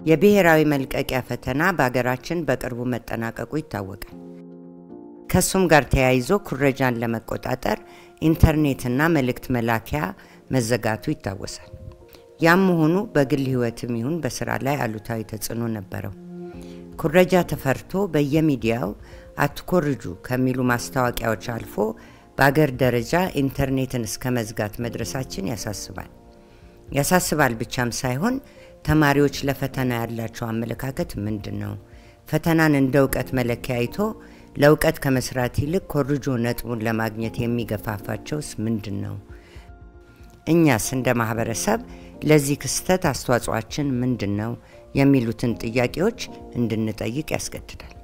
የብሔራዊ መልቀቂያ ፈተና በሀገራችን በቅርቡ መጠናቀቁ ይታወቃል። ከእሱም ጋር ተያይዞ ኩረጃን ለመቆጣጠር ኢንተርኔትና መልእክት መላኪያ መዘጋቱ ይታወሳል። ያም መሆኑ በግል ሕይወትም ይሁን በስራ ላይ አሉታዊ ተጽዕኖ ነበረው። ኩረጃ ተፈርቶ በየሚዲያው አትኮርጁ ከሚሉ ማስታወቂያዎች አልፎ በአገር ደረጃ ኢንተርኔትን እስከ መዝጋት መድረሳችን ያሳስባል። ያሳስባል ብቻም ሳይሆን ተማሪዎች ለፈተና ያላቸው አመለካከት ምንድን ነው? ፈተናን እንደ እውቀት መለኪያ አይቶ ለእውቀት ከመስራት ይልቅ ኮርጆ ነጥቡን ለማግኘት የሚገፋፋቸውስ ምንድን ነው? እኛስ እንደ ማህበረሰብ ለዚህ ክስተት አስተዋጽኦአችን ምንድን ነው? የሚሉትን ጥያቄዎች እንድንጠይቅ ያስገድዳል።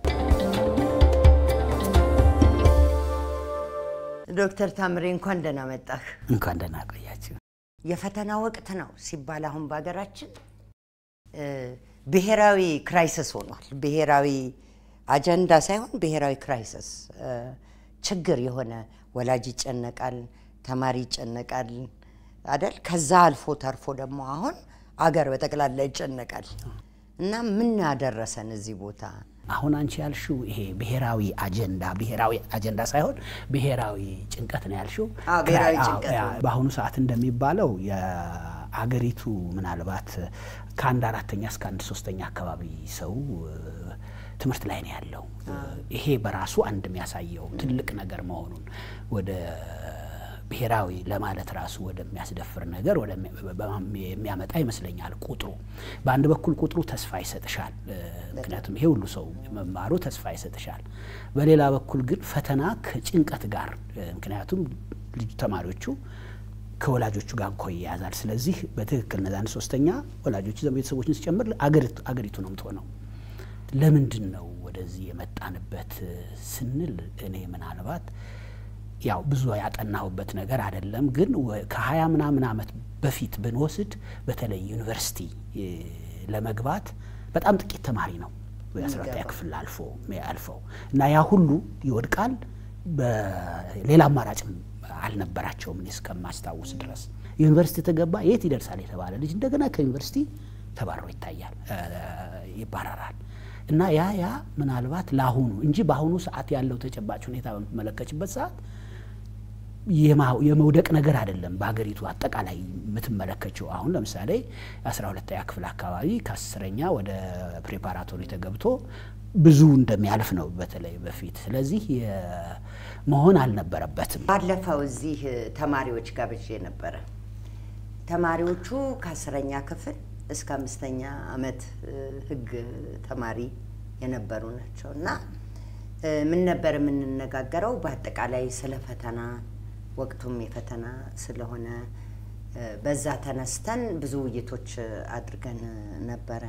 ዶክተር ታምሬ እንኳን ደህና መጣህ። እንኳን ደህና ቆያችሁ። የፈተና ወቅት ነው ሲባል አሁን በሀገራችን ብሔራዊ ክራይሲስ ሆኗል። ብሔራዊ አጀንዳ ሳይሆን ብሔራዊ ክራይሲስ ችግር የሆነ ወላጅ ይጨነቃል፣ ተማሪ ይጨነቃል አደል? ከዛ አልፎ ተርፎ ደግሞ አሁን አገር በጠቅላላ ይጨነቃል። እና ምን ያደረሰን እዚህ ቦታ? አሁን አንቺ ያልሽው ይሄ ብሔራዊ አጀንዳ ብሔራዊ አጀንዳ ሳይሆን ብሔራዊ ጭንቀት ነው ያልሽው። አዎ፣ ብሔራዊ አዎ፣ ጭንቀት ያ- ነው። በአሁኑ ሰዓት እንደሚባለው የአገሪቱ ምናልባት ከአንድ አራተኛ እስከ አንድ ሶስተኛ አካባቢ ሰው እ፣ ትምህርት ላይ ነው ያለው። ይሄ በራሱ አንድ የሚያሳየው ትልቅ ነገር መሆኑን ወደ ብሔራዊ ለማለት ራሱ ወደሚያስደፍር ነገር ወደሚ- በማም- የሚያመጣ ይመስለኛል። ቁጥሩ በአንድ በኩል ቁጥሩ ተስፋ ይሰጥሻል፣ እ፣ ምክንያቱም ይሄ ሁሉ ሰው መማሩ ተስፋ ይሰጥሻል። በሌላ በኩል ግን ፈተና ከጭንቀት ጋር እ፣ ምክንያቱም ልጅ ተማሪዎቹ ከወላጆቹ ጋር እኮ ይያዛል። ስለዚህ በትክክል እነዛ አንድ ሶስተኛ ወላጆች ቤተሰቦችን ሲጨምር አገሪቱ አገሪቱ ነው የምትሆነው። ለምንድን ነው ወደዚህ የመጣንበት እ፣ ስንል እኔ ምናልባት ያው ብዙ ያጠናሁበት ነገር አይደለም፣ ግን ወ- ከሀያ ምናምን ዓመት በፊት ብንወስድ በተለይ ዩኒቨርሲቲ እ፣ ለመግባት በጣም ጥቂት ተማሪ ነው የአስራ ሁለተኛ ክፍል አልፎ አልፈው እና ያ ሁሉ ይወድቃል። በሌላ አማራጭም አልነበራቸውም እኔ እስከማስታውስ ድረስ። ዩኒቨርሲቲ ተገባ የት ይደርሳል የተባለ ልጅ እንደገና ከዩኒቨርሲቲ ተባሮ ይታያል እ፣ ይባረራል። እና ያ ያ ምናልባት ለአሁኑ እንጂ በአሁኑ ሰዓት ያለው ተጨባጭ ሁኔታ በምትመለከችበት ሰዓት የማ- የመውደቅ ነገር አይደለም። በሀገሪቱ አጠቃላይ የምትመለከችው አሁን ለምሳሌ አስራ ሁለተኛ ክፍል አካባቢ ከአስረኛ ወደ ፕሬፓራቶሪ ተገብቶ ብዙ እንደሚያልፍ ነው በተለይ በፊት። ስለዚህ የ- መሆን አልነበረበትም። ባለፈው እዚህ ተማሪዎች ጋብዤ ነበረ። ተማሪዎቹ ከአስረኛ ክፍል እስከ አምስተኛ ዓመት እ፣ ሕግ ተማሪ የነበሩ ናቸው እና እ፣ ምን ነበር የምንነጋገረው በአጠቃላይ ስለ ፈተና ወቅቱም የፈተና ስለሆነ እ፣ በዛ ተነስተን ብዙ ውይይቶች አድርገን ነበረ።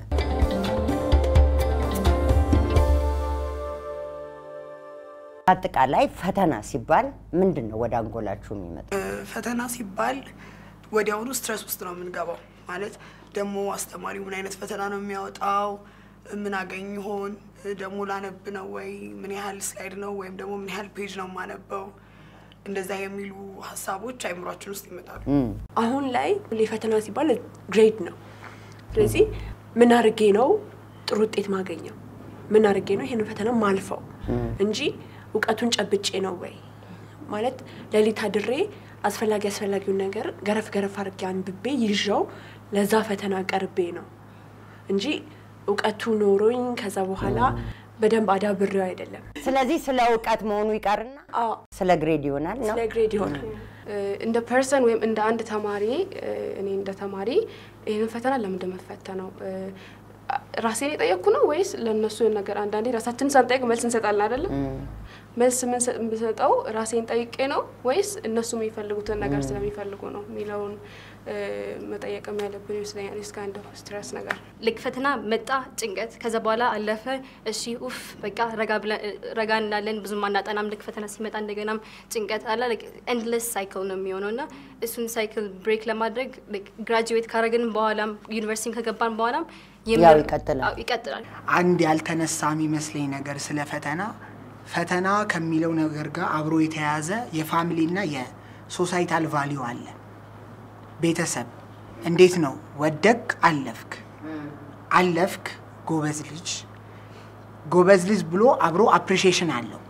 አጠቃላይ ፈተና ሲባል ምንድን ነው ወደ አንጎላችሁ የሚመጣው? ፈተና ሲባል ወዲያውኑ ስትረስ ውስጥ ነው የምንገባው። ማለት ደግሞ አስተማሪው ምን አይነት ፈተና ነው የሚያወጣው? ምን አገኝ ይሆን? ደግሞ ላነብ ነው ወይ? ምን ያህል ስላይድ ነው ወይም ደግሞ ምን ያህል ፔጅ ነው የማነበው? እንደዛ የሚሉ ሀሳቦች አይምሯችን ውስጥ ይመጣሉ። አሁን ላይ ሁሌ ፈተና ሲባል ግሬድ ነው። ስለዚህ ምን አድርጌ ነው ጥሩ ውጤት ማገኘው? ምን አድርጌ ነው ይሄንን ፈተና ማልፈው እንጂ እውቀቱን ጨብጬ ነው ወይ ማለት ሌሊት አድሬ አስፈላጊ አስፈላጊውን ነገር ገረፍ ገረፍ አድርጌ አንብቤ ይዣው ለዛ ፈተና ቀርቤ ነው እንጂ እውቀቱ ኖሮኝ ከዛ በኋላ በደንብ አዳብሬው አይደለም። ስለዚህ ስለ እውቀት መሆኑ ይቀርና አዎ ስለ ግሬድ ይሆናል ነው። ስለ ግሬድ ይሆናል። እንደ ፐርሰን ወይም እንደ አንድ ተማሪ እ፣ እኔ እንደ ተማሪ ይህንን ፈተና ለምን እንደመፈተነው እ፣ ራሴን የጠየቅኩ ነው ወይስ ለእነሱ የሆነ ነገር አንዳንዴ ራሳችንን ሳንጠይቅ መልስ እንሰጣለን አይደለም? መልስ የምንሰ- የምሰጠው ራሴን ጠይቄ ነው ወይስ እነሱ የሚፈልጉትን ነገር ስለሚፈልጉ ነው የሚለውን እ፣ መጠየቅም ያለብን ይመስለኛል። እስከ አንድ ስትረስ ነገር ልክ ፈተና መጣ ጭንቀት፣ ከዛ በኋላ አለፈ። እሺ ኡፍ በቃ ረጋ ብለን ረጋ እንላለን፣ ብዙም አናጠናም። ልክ ፈተና ሲመጣ እንደገናም ጭንቀት አለ። ኤንድለስ ሳይክል ነው የሚሆነው እና እሱን ሳይክል ብሬክ ለማድረግ ግራጁዌት ካረግን በኋላም ዩኒቨርሲቲ ከገባን በኋላም ያው ይቀጥላል። አዎ፣ ይቀጥላል። አንድ ያልተነሳ የሚመስለኝ ነገር ስለ ፈተና ፈተና ከሚለው ነገር ጋር አብሮ የተያያዘ የፋሚሊና የሶሳይታል ቫሊዩ አለ። ቤተሰብ እንዴት ነው ወደቅ አለፍክ፣ አለፍክ፣ ጎበዝ ልጅ ጎበዝ ልጅ ብሎ አብሮ አፕሪሺዬሽን አለው።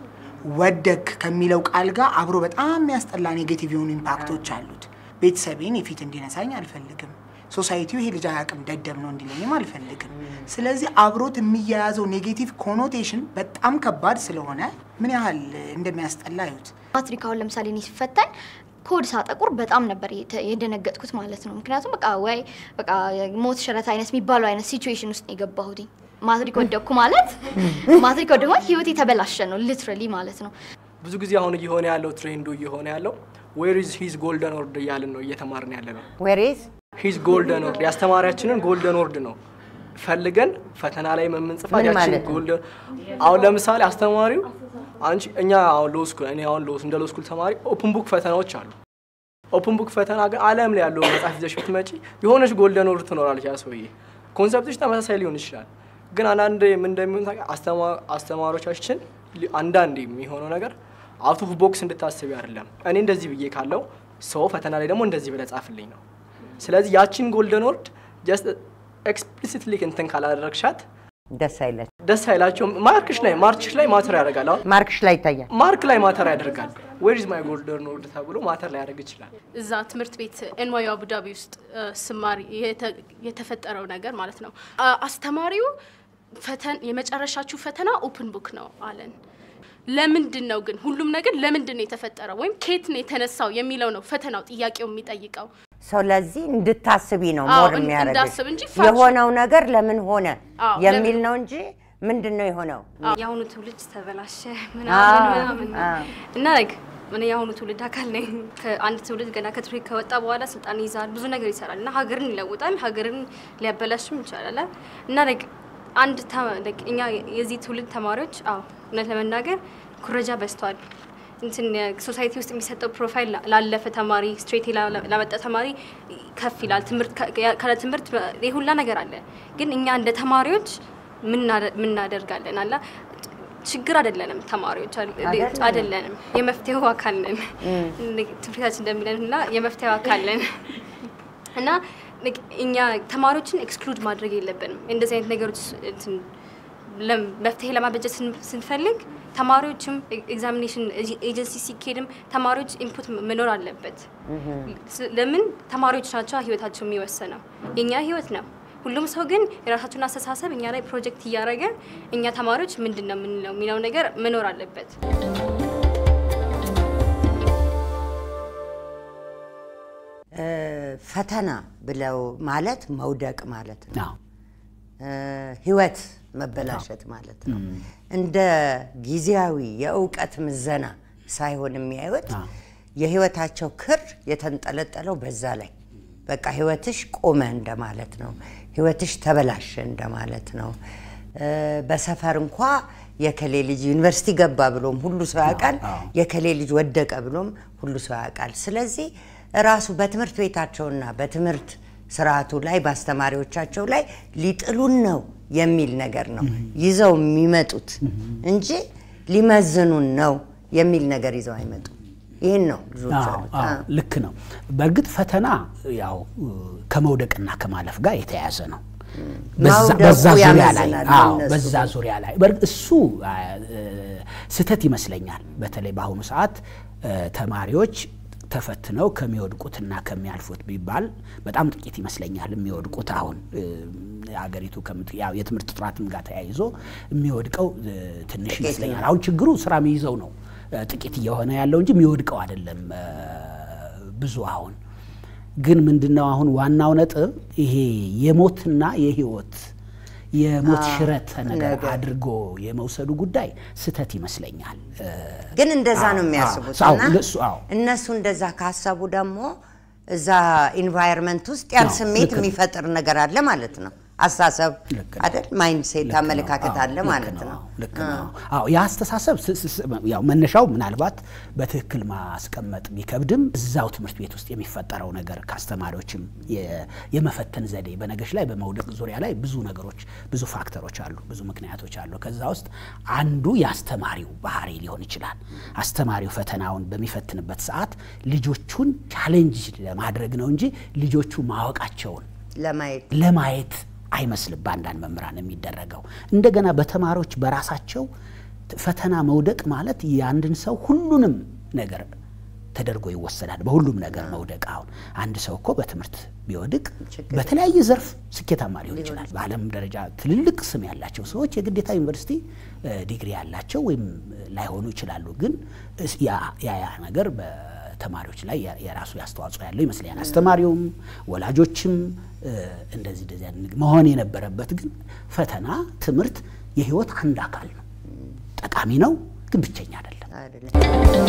ወደክ ከሚለው ቃል ጋር አብሮ በጣም የሚያስጠላ ኔጌቲቭ የሆኑ ኢምፓክቶች አሉት። ቤተሰቤን የፊት እንዲነሳኝ አልፈልግም። ሶሳይቲው ይሄ ልጅ አያውቅም ደደብ ነው እንዲለኝም አልፈልግም። ስለዚህ አብሮት የሚያያዘው ኔጌቲቭ ኮኖቴሽን በጣም ከባድ ስለሆነ ምን ያህል እንደሚያስጠላ አዩት። ማትሪክ አሁን ለምሳሌ እኔ ሲፈተን ኮድ ሳጠቁር በጣም ነበር የተ- የደነገጥኩት ማለት ነው። ምክንያቱም በቃ ወይ በቃ ሞት ሽረት አይነት የሚባለው አይነት ሲቹዌሽን ውስጥ ነው የገባሁትኝ። ማትሪክ ወደኩ ማለት ማትሪክ ወደኩ ማለት ህይወት የተበላሸ ነው ሊትራሊ ማለት ነው። ብዙ ጊዜ አሁን እየሆነ ያለው ትሬንዱ እየሆነ ያለው ዌር ኢዝ ሂዝ ጎልደን ወርድ እያልን ነው እየተማርን ያለ ነው። ዌሬዝ ሂዝ ጎልደን ወርድ የአስተማሪያችንን ጎልደን ወርድ ነው ፈልገን ፈተና ላይ የምንጽፋት ምን ያችን ማለት ነው? ጎልደን አሁን ለምሳሌ አስተማሪው አንቺ እኛ አሁን ሎ ስኩል እኔ አሁን ሎ እንደ ሎ ስኩል ተማሪ ኦፕን ቡክ ፈተናዎች አሉ። ኦፕን ቡክ ፈተና ግን ዓለም ላይ ያለው መጽሐፍ ይዘሽ ብትመጪ የሆነች ጎልደን ወርድ ትኖራለች። ያ ሰውዬ ኮንሰፕቶች ተመሳሳይ ሊሆን ይችላል። ግን አንዳንድ ምን እንደሚሆን ታውቂ- አስተማ- አስተማሪዎቻችን ሊ- አንዳንድ የሚሆነው ነገር አውት ኦፍ ቦክስ እንድታስቢ አይደለም። እኔ እንደዚህ ብዬ ካለው ሰው ፈተና ላይ ደግሞ እንደዚህ ብለህ ጻፍልኝ ነው። ስለዚህ ያቺን ጎልደን ወርድ ጀስት ኤክስፕሊሲትሊ እንትን ካላደረግሻት ደስ አይለች ደስ አይላቸውም። ማርክሽ ላይ ማርችሽ ላይ ማተር ያደርጋል። አሁን ማርክሽ ላይ ይታያል። ማርክ ላይ ማተር ያደርጋል። ዌር ኢዝ ማይ ጎልደን ወርድ ተብሎ ማተር ላይ ያደርግ ይችላል። እዛ ትምህርት ቤት ኤንዋዩ አቡዳቢ ውስጥ እ፣ ስማሪ የተ- የተፈጠረው ነገር ማለት ነው። አ- አስተማሪው ፈተን የመጨረሻችሁ ፈተና ኦፕን ቡክ ነው አለን። ለምንድን ነው ግን ሁሉም ነገር ለምንድን ነው የተፈጠረው ወይም ከየት ነው የተነሳው የሚለው ነው ፈተናው ጥያቄው የሚጠይቀው። ሰው ለዚህ እንድታስቢ ነው አዎ፣ ሞር እን- የሚያደርግሽ እንዳስብ እንጂ ፋክሽን- የሆነው ነገር ለምን ሆነ አዎ፣ የሚል ለምን- ነው እንጂ ምንድን ነው የሆነው የአሁኑ ትውልድ ተበላሸ አዎ፣ ምናምን ምናምን አዎ። እና ላይክ እኔ የአሁኑ ትውልድ አካል ነኝ። ከአንድ ትውልድ ገና ከትውልድ ከወጣ በኋላ ስልጣን ይይዛል፣ ብዙ ነገር ይሰራል እና ሀገርን ይለውጣል፣ ሀገርን ሊያበላሽም ይቻላል እና ላይክ አንድ ተ- like እኛ የዚህ ትውልድ ተማሪዎች አዎ እውነት ለመናገር ኩረጃ በዝቷል። እንትን ሶሳይቲ ውስጥ የሚሰጠው ፕሮፋይል ላ- ላለፈ ተማሪ ስትሬት ላመጣ ተማሪ ከፍ ይላል። ትምህርት ከ- ካለ ትምህርት ይህ ሁላ ነገር አለ። ግን እኛ እንደ ተማሪዎች ምናደርጋለን አላ ችግር አይደለንም ተማሪዎች አል- አይደለንም። አይደለንም የመፍትሄው አካል ነን ትምህርታችን እንደሚለን እና የመፍትሄው አካል ነን እና like እኛ ተማሪዎችን ኤክስክሉድ ማድረግ የለብንም እንደዚህ አይነት ነገሮች እንትን ለም- መፍትሄ ለማበጀት ስን- ስንፈልግ ተማሪዎችም ኤግዛሚኔሽን ኤጀንሲ ሲኬድም ተማሪዎች ኢንፑት መኖር አለበት ስ- ለምን ተማሪዎች ናቸው ህይወታቸው የሚወሰነው የእኛ ህይወት ነው ሁሉም ሰው ግን የራሳቸውን አስተሳሰብ እኛ ላይ ፕሮጀክት እያደረገ እኛ ተማሪዎች ምንድን ነው የምንለው የሚለው ነገር መኖር አለበት እ፣ ፈተና ብለው ማለት መውደቅ ማለት ነው አዎ። እ፣ ህይወት መበላሸት ማለት ነው። እንደ ጊዜያዊ የእውቀት ምዘና ሳይሆን የሚያዩት የህይወታቸው ክር የተንጠለጠለው በዛ ላይ በቃ ህይወትሽ ቆመ እንደማለት ነው። ህይወትሽ ተበላሸ እንደማለት ነው። እ፣ በሰፈር እንኳ የከሌ ልጅ ዩኒቨርሲቲ ገባ ብሎም ሁሉ ሰው ያውቃል። የከሌ ልጅ ወደቀ ብሎም ሁሉ ሰው ያውቃል። ስለዚህ ራሱ በትምህርት ቤታቸውና በትምህርት ስርዓቱ ላይ በአስተማሪዎቻቸው ላይ ሊጥሉን ነው የሚል ነገር ነው ይዘው የሚመጡት እንጂ ሊመዝኑን ነው የሚል ነገር ይዘው አይመጡም። ይህን ነው ልጆች አዎ፣ ያሉት። አዎ፣ አዎ። ልክ ነው። በእርግጥ ፈተና ያው ከመውደቅና ከማለፍ ጋር የተያያዘ ነው። በዛ- መውደቁ በዛ ዙሪያ ላይ ያመዝናል አዎ፣ ለእነሱ። በዛ ዙሪያ ላይ በእርግጥ እሱ አ፣ እ፣ ስህተት ይመስለኛል። በተለይ በአሁኑ ሰዓት እ፣ ተማሪዎች ተፈትነው ከሚወድቁትና ከሚያልፉት ቢባል በጣም ጥቂት ይመስለኛል የሚወድቁት አሁን እ፣ አገሪቱ ከምት- ያው የትምህርት ጥራትም ጋር ተያይዞ የሚወድቀው እ፣ ትንሽ ይመስለኛል። አሁን ችግሩ ስራ የሚይዘው ነው እ፣ ጥቂት እየሆነ ያለው እንጂ የሚወድቀው አይደለም እ፣ ብዙ አሁን ግን ምንድነው አሁን ዋናው ነጥብ ይሄ የሞትና የህይወት የሞት ሽረት ነገር አድርጎ የመውሰዱ ጉዳይ ስህተት ይመስለኛል። እ፣ ግን እንደዛ ነው አዎ፣ የሚያስቡት አዎ፣ እና እንደሱ፣ አዎ። እነሱ እንደዛ ካሰቡ ደግሞ እዛ ኢንቫይርመንት ውስጥ ያን አዎ፣ ስሜት ልክ ነው። የሚፈጥር ነገር አለ ማለት ነው። አስተሳሰብ ልክ ነው። አይደል? ማይንድ ሴት ልክ ነው። አመለካከት አዎ፣ አለ ልክ ማለት ነው። አዎ፣ ልክ ነው። አዎ ያ አስተሳሰብ ስ- ስ- ስ- ያው መነሻው ምናልባት በትክክል ማስቀመጥ ቢከብድም እዛው ትምህርት ቤት ውስጥ የሚፈጠረው ነገር ከአስተማሪዎችም የ- የመፈተን ዘዴ በነገሮች ላይ በመውደቅ ዙሪያ ላይ ብዙ ነገሮች ብዙ ፋክተሮች አሉ፣ ብዙ ምክንያቶች አሉ። ከዛ ውስጥ አንዱ የአስተማሪው ባህሪ ሊሆን ይችላል። አስተማሪው ፈተናውን በሚፈትንበት ሰዓት ልጆቹን ቻሌንጅ ለማድረግ ነው እንጂ ልጆቹ ማወቃቸውን ለማየት ለማየት አይመስልም በአንዳንድ መምህራን የሚደረገው። እንደገና በተማሪዎች በራሳቸው ፈተና መውደቅ ማለት የአንድን ሰው ሁሉንም ነገር ተደርጎ ይወሰዳል። በሁሉም ነገር መውደቅ። አሁን አንድ ሰው እኮ በትምህርት ቢወድቅ በተለያየ ዘርፍ ስኬታማ ሊሆን ይችላል። በዓለም ደረጃ ትልልቅ ስም ያላቸው ሰዎች የግዴታ ዩኒቨርሲቲ ዲግሪ ያላቸው ወይም ላይሆኑ ይችላሉ። ግን ያ ያ ነገር በተማሪዎች ላይ የራሱ አስተዋጽኦ ያለው ይመስለኛል። አስተማሪውም ወላጆችም እንደዚህ እንደዚህ መሆን የነበረበት ግን ፈተና ትምህርት የህይወት አንድ አካል ነው። ጠቃሚ ነው፣ ግን ብቸኛ አይደለም።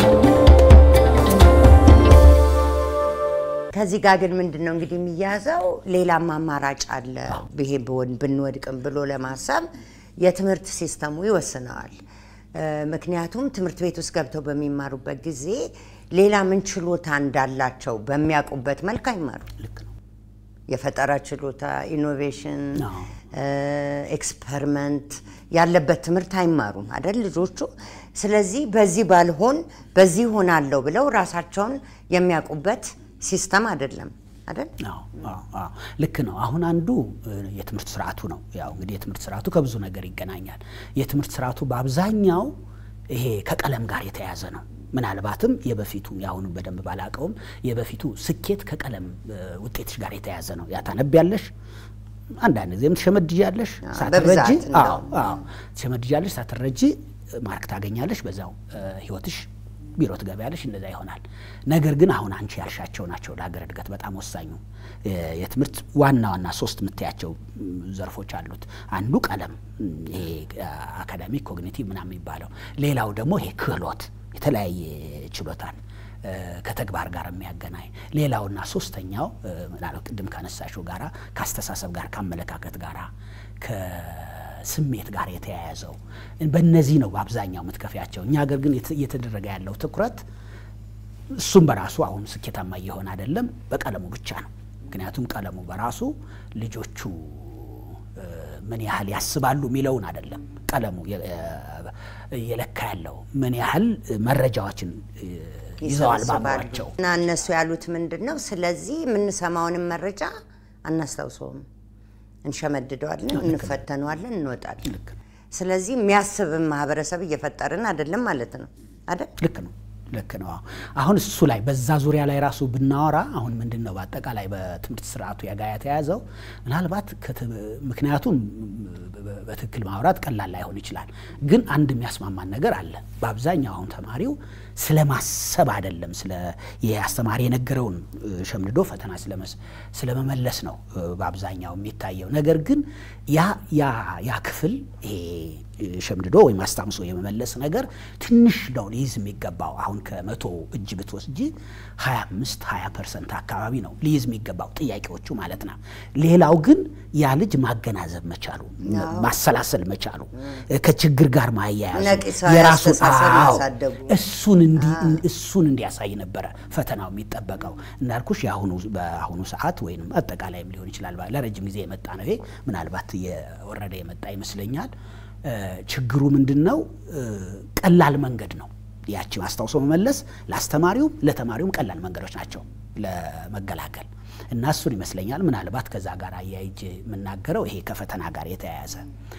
ከዚህ ጋር ግን ምንድን ነው እንግዲህ የሚያዘው ሌላም አማራጭ አለ። ይሄ ብንወድቅም ብሎ ለማሰብ የትምህርት ሲስተሙ ይወስነዋል። ምክንያቱም ትምህርት ቤት ውስጥ ገብተው በሚማሩበት ጊዜ ሌላ ምን ችሎታ እንዳላቸው በሚያውቁበት መልክ አይማሩ። ልክ ነው። የፈጠራ ችሎታ፣ ኢኖቬሽን፣ ኤክስፐሪመንት ያለበት ትምህርት አይማሩም አይደል ልጆቹ። ስለዚህ በዚህ ባልሆን በዚህ ሆናለሁ ብለው ራሳቸውን የሚያውቁበት ሲስተም አይደለም አይደል? ልክ ነው። አሁን አንዱ የትምህርት ስርዓቱ ነው። ያው እንግዲህ የትምህርት ስርዓቱ ከብዙ ነገር ይገናኛል። የትምህርት ስርዓቱ በአብዛኛው ይሄ ከቀለም ጋር የተያያዘ ነው። ምናልባትም የበፊቱ የአሁኑ በደንብ ባላቀውም የበፊቱ ስኬት ከቀለም ውጤትሽ ጋር የተያያዘ ነው። ያ ታነቢያለሽ፣ አንዳንድ ጊዜም ትሸመድጃለሽ፣ ሳትረጂ ትሸመድጃለሽ፣ ሳትረጂ ማርክ ታገኛለሽ። በዛው ህይወትሽ ቢሮ ትገቢያለሽ፣ እንደዛ ይሆናል። ነገር ግን አሁን አንቺ ያልሻቸው ናቸው ለሀገር እድገት በጣም ወሳኙ የትምህርት ዋና ዋና ሶስት የምታያቸው ዘርፎች አሉት። አንዱ ቀለም፣ ይሄ አካዳሚክ ኮግኒቲቭ ምናምን የሚባለው ሌላው ደግሞ ይሄ ክህሎት የተለያየ ችሎታን ከተግባር ጋር የሚያገናኝ ሌላውና ሶስተኛው ምናልባት ቅድም ካነሳሽው ጋራ ከአስተሳሰብ ጋር ከአመለካከት ጋራ ከስሜት ጋር የተያያዘው በእነዚህ ነው በአብዛኛው የምትከፊያቸው። እኛ ሀገር ግን እየተደረገ ያለው ትኩረት እሱም በራሱ አሁን ስኬታማ እየሆነ አይደለም፣ በቀለሙ ብቻ ነው። ምክንያቱም ቀለሙ በራሱ ልጆቹ ምን ያህል ያስባሉ የሚለውን አይደለም ቀለሙ እየለካ ያለው ምን ያህል መረጃዎችን ይዘዋል ባሏቸው እና እነሱ ያሉት ምንድን ነው? ስለዚህ የምንሰማውንም መረጃ አናስታውሰውም፣ እንሸመድደዋለን፣ እንፈተነዋለን፣ እንወጣለን። ስለዚህ የሚያስብን ማህበረሰብ እየፈጠርን አይደለም ማለት ነው አይደል? ልክ ነው። ልክ ነው። አሁን እሱ ላይ በዛ ዙሪያ ላይ ራሱ ብናወራ አሁን ምንድን ነው በአጠቃላይ በትምህርት ስርዓቱ ጋር የተያዘው ምናልባት ምክንያቱም በትክክል ማውራት ቀላል ላይሆን ይችላል። ግን አንድ የሚያስማማን ነገር አለ። በአብዛኛው አሁን ተማሪው ስለ ማሰብ አይደለም፣ ስለ የአስተማሪ የነገረውን ሸምድዶ ፈተና ስለመመለስ ነው በአብዛኛው የሚታየው። ነገር ግን ያ ያ ክፍል ይሄ ሸምድዶ ወይም አስታምሶ የመመለስ ነገር ትንሽ ነው ሊይዝ የሚገባው። አሁን ከመቶ እጅ ብትወስጂ 25 20 ፐርሰንት አካባቢ ነው ሊይዝ የሚገባው ጥያቄዎቹ ማለት ነው። ሌላው ግን ያ ልጅ ማገናዘብ መቻሉ፣ ማሰላሰል መቻሉ፣ ከችግር ጋር ማያያዙ የራሱ እሱን እሱን እንዲያሳይ ነበረ ፈተናው የሚጠበቀው። እንዳልኩሽ የአሁኑ በአሁኑ ሰዓት ወይም አጠቃላይም ሊሆን ይችላል ለረጅም ጊዜ የመጣ ነው ይሄ ምናልባት የወረደ የመጣ ይመስለኛል። ችግሩ ምንድን ነው? ቀላል መንገድ ነው ያቺ ማስታውሶ መመለስ ለአስተማሪውም ለተማሪውም ቀላል መንገዶች ናቸው ለመገላገል እና እሱን ይመስለኛል ምናልባት ከዛ ጋር አያይጅ የምናገረው ይሄ ከፈተና ጋር የተያያዘ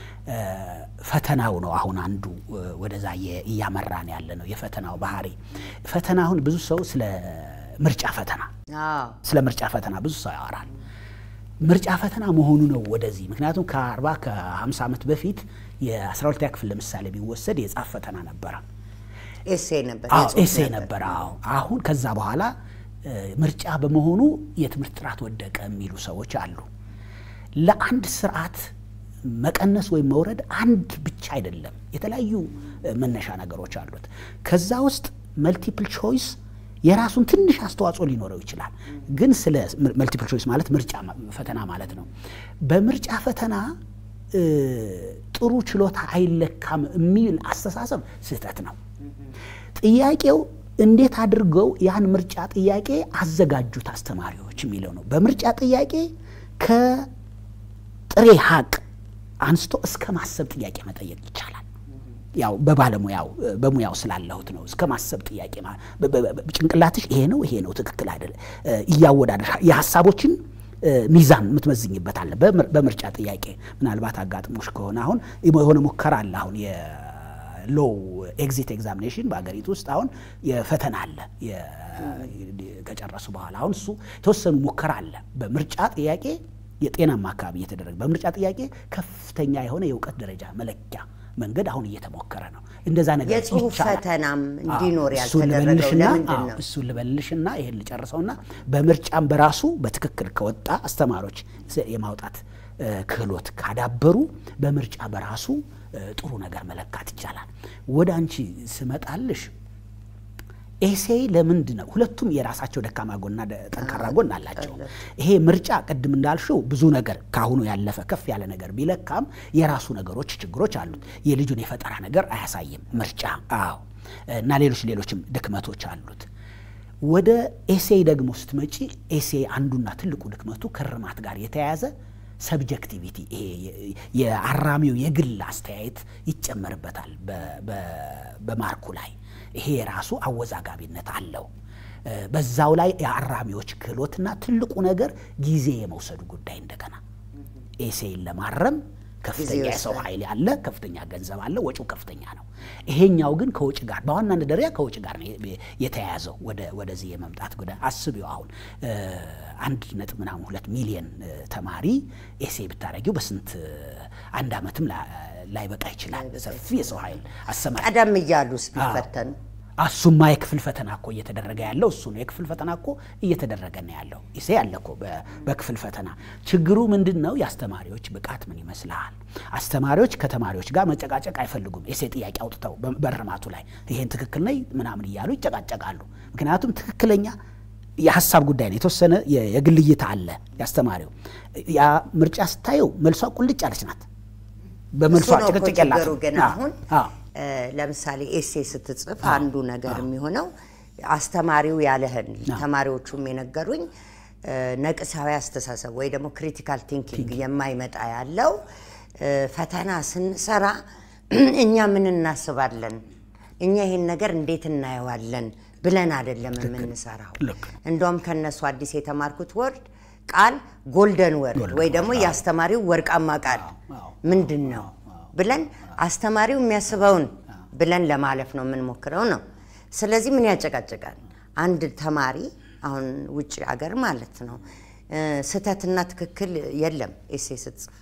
ፈተናው ነው። አሁን አንዱ ወደዛ እያመራን ያለ ነው የፈተናው ባህሪ። ፈተና አሁን ብዙ ሰው ስለ ምርጫ ፈተና ስለ ምርጫ ፈተና ብዙ ሰው ያወራል። ምርጫ ፈተና መሆኑ ነው ወደዚህ። ምክንያቱም ከአርባ ከሀምሳ ዓመት በፊት የአስራ ሁለተኛ ክፍል ለምሳሌ ቢወሰድ የጻፍ ፈተና ነበረ፣ ኤሴ ነበር፣ ኤሴ ነበረ። አሁን ከዛ በኋላ ምርጫ በመሆኑ የትምህርት ጥራት ወደቀ የሚሉ ሰዎች አሉ። ለአንድ ስርዓት መቀነስ ወይም መውረድ አንድ ብቻ አይደለም፣ የተለያዩ መነሻ ነገሮች አሉት። ከዛ ውስጥ መልቲፕል ቾይስ የራሱን ትንሽ አስተዋጽኦ ሊኖረው ይችላል። ግን ስለ መልቲፕል ቾይስ ማለት ምርጫ ፈተና ማለት ነው። በምርጫ ፈተና ጥሩ ችሎታ አይለካም የሚል አስተሳሰብ ስህተት ነው። ጥያቄው እንዴት አድርገው ያን ምርጫ ጥያቄ አዘጋጁት አስተማሪዎች የሚለው ነው። በምርጫ ጥያቄ ከጥሬ ሀቅ አንስቶ እስከ ማሰብ ጥያቄ መጠየቅ ይቻላል። ያው በባለሙያው በሙያው ስላለሁት ነው። እስከ ማሰብ ጥያቄ ጭንቅላትሽ ይሄ ነው ይሄ ነው ትክክል አይደለ እያወዳደር የሀሳቦችን ሚዛን የምትመዝኝበት አለ። በምር- በምርጫ ጥያቄ ምናልባት አጋጥሞሽ ከሆነ አሁን የሆነ ሙከራ አለ አሁን የሎው ኤግዚት ኤግዛሚኔሽን በሀገሪቱ ውስጥ አሁን የፈተና አለ የ- ከጨረሱ በኋላ አሁን እሱ የተወሰኑ ሙከራ አለ በምርጫ ጥያቄ የጤናማ አካባቢ እየተደረገ በምርጫ ጥያቄ ከፍተኛ የሆነ የእውቀት ደረጃ መለኪያ መንገድ አሁን እየተሞከረ ነው። እንደዛ ነገር የጽሁፍ ይቻላል። ፈተናም አዎ፣ እንዲኖር እሱን ያልተደረገው ልበልሽና ለምንድን አዎ፣ ነው? እሱን ልበልሽና ይሄን ልጨርሰውና በምርጫም በራሱ በትክክል ከወጣ አስተማሪዎች ስ- የማውጣት እ፣ ክህሎት ካዳበሩ በምርጫ በራሱ እ፣ ጥሩ ነገር መለካት ይቻላል። ወደ አንቺ ስመጣልሽ ኤሴይ ለምንድን ነው ሁለቱም የራሳቸው ደካማ ጎንና ደ- ጠንካራ ጎን አላቸው። ይሄ ምርጫ ቅድም እንዳልሽው ብዙ ነገር ካሁኑ ያለፈ ከፍ ያለ ነገር ቢለካም የራሱ ነገሮች ችግሮች አሉት። የልጁን የፈጠራ ነገር አያሳይም ምርጫ። አዎ እና ሌሎች ሌሎችም ድክመቶች አሉት። ወደ ኤሴይ ደግሞ ስትመጪ ኤሴይ አንዱና ትልቁ ድክመቱ ከእርማት ጋር የተያያዘ ሰብጀክቲቪቲ ይሄ የ- የአራሚው የግል አስተያየት ይጨመርበታል በ- በ- በማርኩ ላይ ይሄ የራሱ አወዛጋቢነት አለው። እ፣ በዛው ላይ የአራሚዎች ክህሎትና ትልቁ ነገር ጊዜ የመውሰዱ ጉዳይ እንደገና ኤሴይን ለማረም ከፍተኛ ጊዜ የሰው ይወስዳል። ኃይል ያለ ከፍተኛ ገንዘብ አለ፣ ወጪው ከፍተኛ ነው። ይሄኛው ግን ከውጭ ጋር በዋናነት ደረጃ ከውጭ ጋር ነው የ- የተያያዘው ወደ ወደዚህ የመምጣት ጉዳይ አስቢው። አሁን እ፣ አንድ ነጥብ ምናምን ሁለት ሚሊየን እ፣ ተማሪ ኤሴይ ብታደረጊው በስንት እ፣ አንድ ዓመትም ላ- ላይበቃ ይችላል። ሰፊ የሰው ኃይል አሰማሪ ቀደም እያሉስ ቢፈተኑ እሱማ የክፍል ፈተና እኮ እየተደረገ ያለው እሱ ነው። የክፍል ፈተና እኮ እየተደረገ ነው ያለው። ኢሴ ያለ እኮ በ- በክፍል ፈተና። ችግሩ ምንድን ነው? የአስተማሪዎች ብቃት ምን ይመስልሃል? አስተማሪዎች ከተማሪዎች ጋር መጨቃጨቅ አይፈልጉም። ኢሴ ጥያቄ አውጥተው በ- በእርማቱ ላይ ይሄን ትክክል ነኝ ምናምን እያሉ ይጨቃጨቃሉ። ምክንያቱም ትክክለኛ የሀሳብ ጉዳይ ነው። የተወሰነ የ- የግል እይታ አለ ያስተማሪው። ያ ምርጫ ስታየው መልሷ ቁልጭ ያለች ናት። በመልሷ እሱ ነው እኮ ጭቅጭቅ ችግሩ። የላትም። ግን አዎ፣ አሁን አዎ። እ፣ ለምሳሌ ኤሴ ስትጽፍ አንዱ ነገር የሚሆነው አስተማሪው ያለህን ተማሪዎቹም የነገሩኝ እ፣ ነቅሳዊ አስተሳሰብ ወይ ደግሞ ክሪቲካል ቲንኪንግ የማይመጣ ያለው እ፣ ፈተና ስንሰራ እኛ ምን እናስባለን፣ እኛ ይሄን ነገር እንዴት እናየዋለን ብለን አይደለም የምንሰራው። ልክ ነው። እንደውም ከነሱ አዲስ የተማርኩት ወርድ ቃል ጎልደን ወርድ ወይ ደግሞ የአስተማሪው ወርቃማ ቃል ምንድን ነው ብለን አስተማሪው የሚያስበውን ብለን ለማለፍ ነው የምንሞክረው ነው። ስለዚህ ምን ያጨቃጭቃል? አንድ ተማሪ አሁን ውጭ ሀገር ማለት ነው እ፣ ስህተትና ትክክል የለም። ኤሴ ስትጽፍ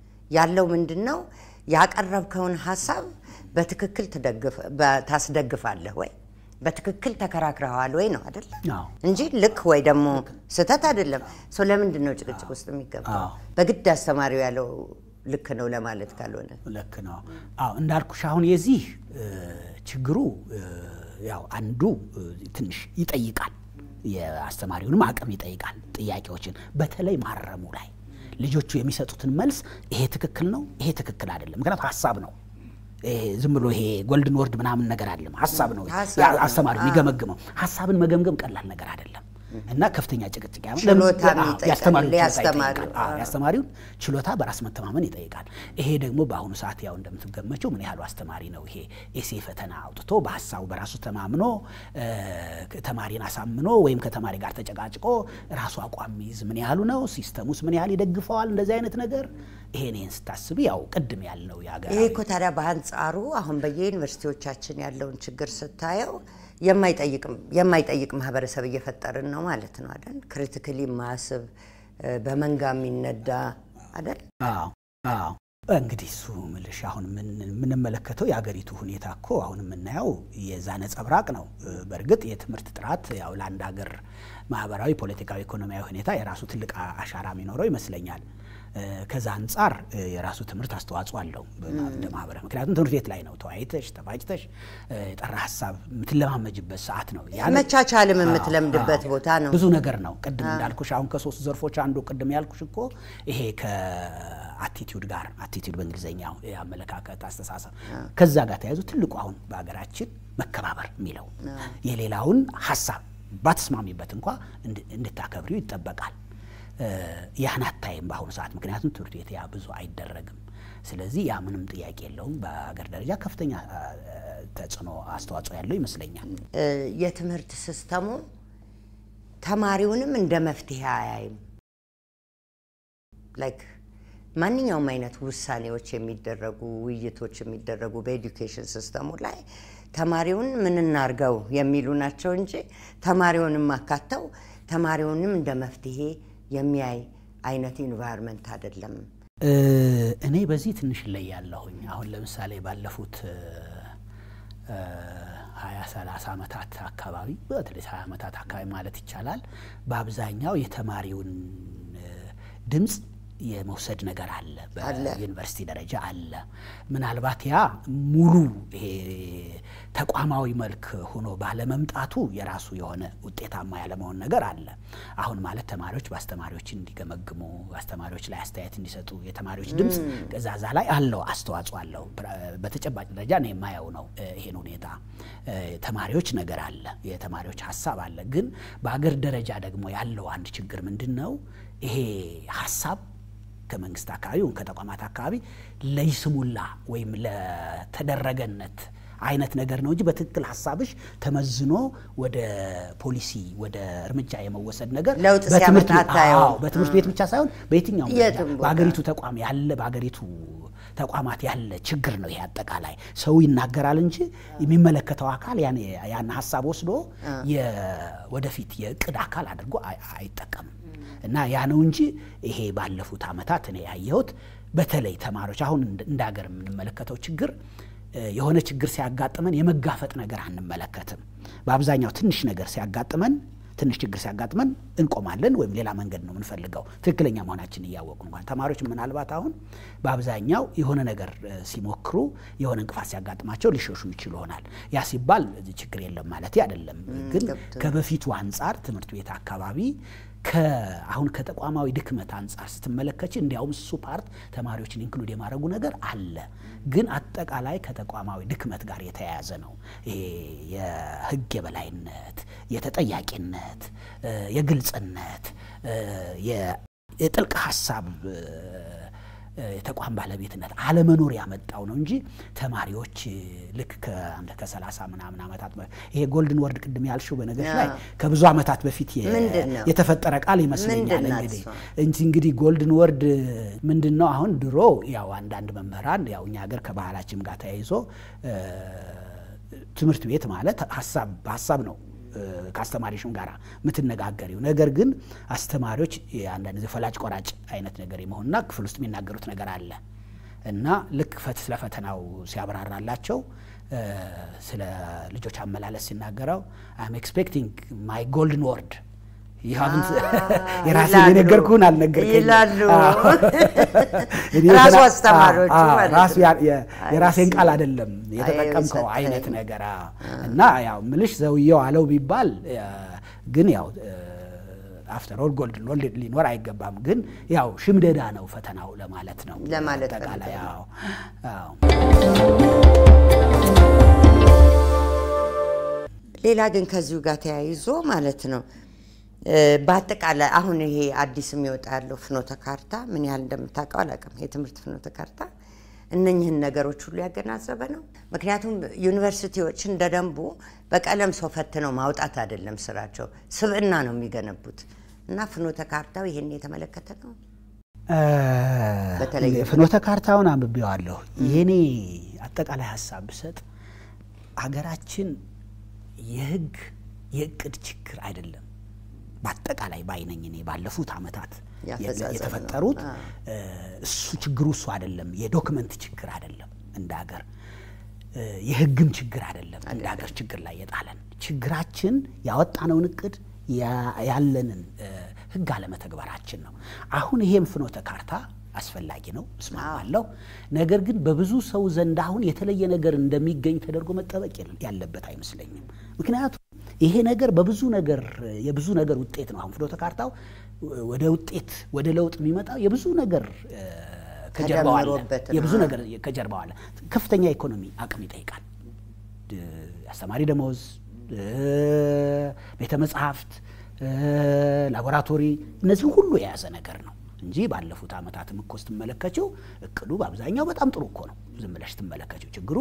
ያለው ምንድን ነው? ያቀረብከውን ሀሳብ በትክክል ትደግፍ- በ- ታስደግፋለህ ወይ በትክክል ተከራክረዋል ወይ ነው አይደል? አዎ። እንጂ ልክ ወይ ደግሞ ስህተት አይደለም። ሰው ለምንድን ነው ጭቅጭቅ ውስጥ የሚገባው? አዎ። በግድ አስተማሪው ያለው ልክ ነው ለማለት ካልሆነ ልክ ነው። አዎ እንዳልኩሽ አሁን የዚህ እ፣ ችግሩ እ፣ ያው አንዱ እ፣ ትንሽ ይጠይቃል፣ የአስተማሪውንም አቅም ይጠይቃል። ጥያቄዎችን በተለይ ማረሙ ላይ ልጆቹ የሚሰጡትን መልስ ይሄ ትክክል ነው፣ ይሄ ትክክል አይደለም። ምክንያቱም ሀሳብ ነው። ይሄ ዝም ብሎ ይሄ ጎልድን ወርድ ምናምን ነገር አይደለም። ሀሳብ ነው ሀሳብ ያ- ነው። አስተማሪው አዎ። የሚገመግመው። ሀሳብን መገምገም ቀላል ነገር አይደለም እና ከፍተኛ ጭቅጭቅ ያመ- ችሎታም አዎ፣ ይጠይቃል፣ የአስተማሪውን ችሎታ የአስተማሪው፣ ይጠይቃል። አዎ፣ የአስተማሪውን ችሎታ በራስ መተማመን ይጠይቃል። ይሄ ደግሞ በአሁኑ ሰዓት ያው እንደምትገመችው ምን ያህሉ አስተማሪ ነው ይሄ ኤሴ ፈተና አውጥቶ በሀሳቡ በራሱ ተማምኖ እ፣ ተማሪን አሳምኖ ወይም ከተማሪ ጋር ተጨቃጭቆ ራሱ አቋም ሚይዝ ምን ያህሉ ነው? ሲስተሙስ ምን ያህል ይደግፈዋል? እንደዚህ አይነት ነገር ይሄን ይሄን ስታስብ ያው ቅድም ያልነው የሀገር ይሄ እኮ ታዲያ በአንጻሩ አሁን በየዩኒቨርሲቲዎቻችን ያለውን ችግር ስታየው የማይጠይቅም የማይጠይቅ ማህበረሰብ እየፈጠርን ነው ማለት ነው አይደል? ክሪቲካሊ ማስብ በመንጋ የሚነዳ አይደል? አዎ አዎ። እንግዲህ እሱ ምልሽ አሁን ምን- የምንመለከተው የአገሪቱ ሁኔታ እኮ አሁን የምናየው የዛ ነጸብራቅ ነው። በእርግጥ የትምህርት ጥራት ያው ለአንድ ሀገር ማህበራዊ፣ ፖለቲካዊ፣ ኢኮኖሚያዊ ሁኔታ የራሱ ትልቅ አሻራ የሚኖረው ይመስለኛል። ከዛ አንጻር የራሱ ትምህርት አስተዋጽኦ አለው እንደ ማህበረ ምክንያቱም ትምህርት ቤት ላይ ነው ተወያይተሽ ተፋጭተሽ የጠራ ሀሳብ የምትለማመጅበት ሰዓት ነው። ያን- መቻቻልም አዎ፣ የምትለምድበት አዎ። ቦታ ነው። ብዙ ነገር ነው። ቅድም እንዳልኩሽ አሁን ከሶስት ዘርፎች አንዱ ቅድም ያልኩሽ እኮ ይሄ ከአቲቲዩድ ጋር አቲቲዩድ በእንግሊዝኛው የአመለካከት አስተሳሰብ ከዛ ጋር ተያይዞ ትልቁ አሁን በሀገራችን መከባበር የሚለው የሌላውን ሀሳብ ባትስማሚበት እንኳ እንድ- እንድታከብሪው ይጠበቃል። እ፣ ያን አታይም በአሁኑ ሰዓት ምክንያቱም ትምህርት ቤት ያ ብዙ አይደረግም። ስለዚህ ያ ምንም ጥያቄ የለውም። በሀገር ደረጃ ከፍተኛ እ፣ ተጽዕኖ አስተዋጽኦ ያለው ይመስለኛል። እ፣ የትምህርት ሲስተሙ ተማሪውንም እንደ መፍትሄ አያይም። ላይክ ማንኛውም አይነት ውሳኔዎች የሚደረጉ ውይይቶች የሚደረጉ በኤዱኬሽን ሲስተሙ ላይ ተማሪውን ምን እናርገው የሚሉ ናቸው እንጂ ተማሪውንም አካተው ተማሪውንም እንደ መፍትሄ የሚያይ አይነት ኢንቫይሮንመንት አይደለም። እኔ በዚህ ትንሽ እለያለሁኝ። አሁን ለምሳሌ ባለፉት ሀያ ሰላሳ ዓመታት አካባቢ በተለይ ሀያ ዓመታት አካባቢ ማለት ይቻላል በአብዛኛው የተማሪውን ድምፅ የመውሰድ ነገር አለ። በዩኒቨርሲቲ ደረጃ አለ። ምናልባት ያ ሙሉ ይሄ ተቋማዊ መልክ ሆኖ ባለመምጣቱ የራሱ የሆነ ውጤታማ ያለመሆን ነገር አለ። አሁን ማለት ተማሪዎች በአስተማሪዎች እንዲገመግሙ፣ አስተማሪዎች ላይ አስተያየት እንዲሰጡ የተማሪዎች ድምፅ ገዛዛ ላይ አለው አስተዋጽኦ አለው። በተጨባጭ ደረጃ ነው የማየው ነው ይሄን ሁኔታ ተማሪዎች ነገር አለ፣ የተማሪዎች ሀሳብ አለ። ግን በአገር ደረጃ ደግሞ ያለው አንድ ችግር ምንድን ነው? ይሄ ሀሳብ ከመንግስት አካባቢ ወይም ከተቋማት አካባቢ ለይስሙላ ወይም ለተደረገነት አይነት ነገር ነው እንጂ በትክክል ሀሳብሽ ተመዝኖ ወደ ፖሊሲ ወደ እርምጃ የመወሰድ ነገር ለውጥ በትምህርት ሲያመጣ አታየውም። አዎ፣ በትምህርት ቤት ብቻ ሳይሆን በየትኛውም ደረጃ የትም ቦታ። በሀገሪቱ ተቋም ያለ በሀገሪቱ ተቋማት ያለ ችግር ነው። ይሄ አጠቃላይ ሰው ይናገራል እንጂ የሚመለከተው አካል ያን ያን ሀሳብ ወስዶ የወደፊት የእቅድ አካል አድርጎ አይ- አይጠቀምም። እና ያ ነው እንጂ ይሄ ባለፉት ዓመታት እኔ ያየሁት በተለይ ተማሪዎች አሁን እንደ እንደ ሀገር የምንመለከተው ችግር እ፣ የሆነ ችግር ሲያጋጥመን የመጋፈጥ ነገር አንመለከትም። በአብዛኛው ትንሽ ነገር ሲያጋጥመን ትንሽ ችግር ሲያጋጥመን እንቆማለን ወይም ሌላ መንገድ ነው የምንፈልገው ትክክለኛ መሆናችን እያወቁ እንኳን ተማሪዎች ምናልባት አሁን በአብዛኛው የሆነ ነገር እ፣ ሲሞክሩ የሆነ እንቅፋት ሲያጋጥማቸው ሊሸሹ ይችሉ ይሆናል። ያ ሲባል እዚህ ችግር የለም ማለት አይደለም። ግን ገብቶኛል። ከበፊቱ አንጻር ትምህርት ቤት አካባቢ አሁን ከተቋማዊ ድክመት አንጻር ስትመለከች እንዲያውም እሱ ፓርት ተማሪዎችን ኢንክሉድ የማድረጉ ነገር አለ። ግን አጠቃላይ ከተቋማዊ ድክመት ጋር የተያያዘ ነው። ይሄ የህግ የበላይነት፣ የተጠያቂነት፣ እ፣ የግልጽነት፣ እ፣ የ- የጥልቅ ሀሳብ እ፣ እ፣ የተቋም ባለቤትነት አለመኖር ያመጣው ነው እንጂ ተማሪዎች እ፣ ልክ ከአንድ ከሰላሳ ምናምን ዓመታት በ- ይሄ ጎልድን ወርድ ቅድም ያልሽው በነገሮች ላይ ከብዙ ዓመታት በፊት የ- ምንድን ነው? የተፈጠረ ቃል ይመስለኛል። ምንድን ናት እንግዲህ እሷ? እንጂ እንግዲህ ጎልድን ወርድ ምንድን ነው? አሁን ድሮ ያው አንዳንድ መምህራን ያው እኛ ሀገር ከባህላችን ጋር ተያይዞ እ፣ ትምህርት ቤት ማለት ሀሳብ ሀሳብ ነው እ፣ ከአስተማሪሽም ጋር የምትነጋገሪው ነገር ግን አስተማሪዎች አንዳንድ ጊዜ ፈላጭ ቆራጭ አይነት ነገር የመሆንና ክፍል ውስጥ የሚናገሩት ነገር አለ እና ልክ ፈት ስለ ፈተናው ሲያብራራላቸው እ፣ ስለ ልጆች አመላለስ ሲናገረው አም ኤክስፔክቲንግ ማይ ጎልድን ወርድ የራሴን ይላሉ። የነገርኩህን አልነገርከኝም ይላሉ። አዎ። እኔ ራሱ የተና- አስተማሪዎቹ አዎ፣ ማለት ራሱ ነው። ያ- የ- የራሴን አይ ቃል ሲ። አይደለም የተጠቀምከው አይ አይነት ሰጠኝ። ነገር አዎ። እና ያው ምልሽ ዘውየው አለው ቢባል እ፣ ግን ያው አፍተር ኦል ጎልድን ወርድ ሊኖር አይገባም። ግን ያው ሽምደዳ ነው ፈተናው ለማለት ነው ለማለት አጠቃላይ ፈልገው አዎ አዎ። ሌላ ግን ከዚሁ ጋር ተያይዞ ማለት ነው እ፣ በአጠቃላይ አሁን ይሄ አዲስ የሚወጣ ያለው ፍኖተ ካርታ ምን ያህል እንደምታውቀው አላውቅም። የትምህርት ፍኖተ ካርታ እነኝህን ነገሮች ሁሉ ያገናዘበ ነው። ምክንያቱም ዩኒቨርሲቲዎች እንደ ደንቡ በቀለም ሰው ፈትነው ማውጣት አይደለም ስራቸው፣ ስብዕና ነው የሚገነቡት እና ፍኖተ ካርታው ይሄን የተመለከተ ነው። በተለይ ፍኖተ ካርታውን አንብቤዋለሁ። የኔ አጠቃላይ ሀሳብ ብሰጥ ሀገራችን የህግ የእቅድ ችግር አይደለም በአጠቃላይ ባይነኝ እኔ ባለፉት ዓመታት ያፈጻጸም ነው። የተፈጠሩት አዎ። እ፣ እሱ ችግሩ እሱ አይደለም። የዶክመንት ችግር አይደለም እንደ ሀገር እ፣ የህግም ችግር አይደለም እንደ ሀገር ችግር ላይ የጣለን ችግራችን ያወጣነውን እቅድ ያ- ያለንን እ፣ ህግ አለመተግበራችን ነው። አሁን ይሄም ፍኖተ ካርታ አስፈላጊ ነው እስማማለሁ። ነገር ግን በብዙ ሰው ዘንድ አሁን የተለየ ነገር እንደሚገኝ ተደርጎ መጠበቅ የለ- ያለበት አይመስለኝም። ምክንያቱም ይሄ ነገር በብዙ ነገር የብዙ ነገር ውጤት ነው። አሁን ፍኖተ ካርታው ወደ ውጤት ወደ ለውጥ የሚመጣው የብዙ ነገር እ፣ ከጀርባው አለ። ተደምሮበት ነው። የብዙ ነገር ከጀርባው አለ። ከፍተኛ ኢኮኖሚ አቅም ይጠይቃል። ድ- አስተማሪ ደሞዝ፣ እ፣ ቤተ መጽሐፍት፣ እ፣ ላቦራቶሪ እነዚህ ሁሉ የያዘ ነገር ነው እንጂ ባለፉት ዓመታትም እኮ ስትመለከችው እቅዱ በአብዛኛው በጣም ጥሩ እኮ ነው። ዝም ብለሽ ስትመለከችው ችግሩ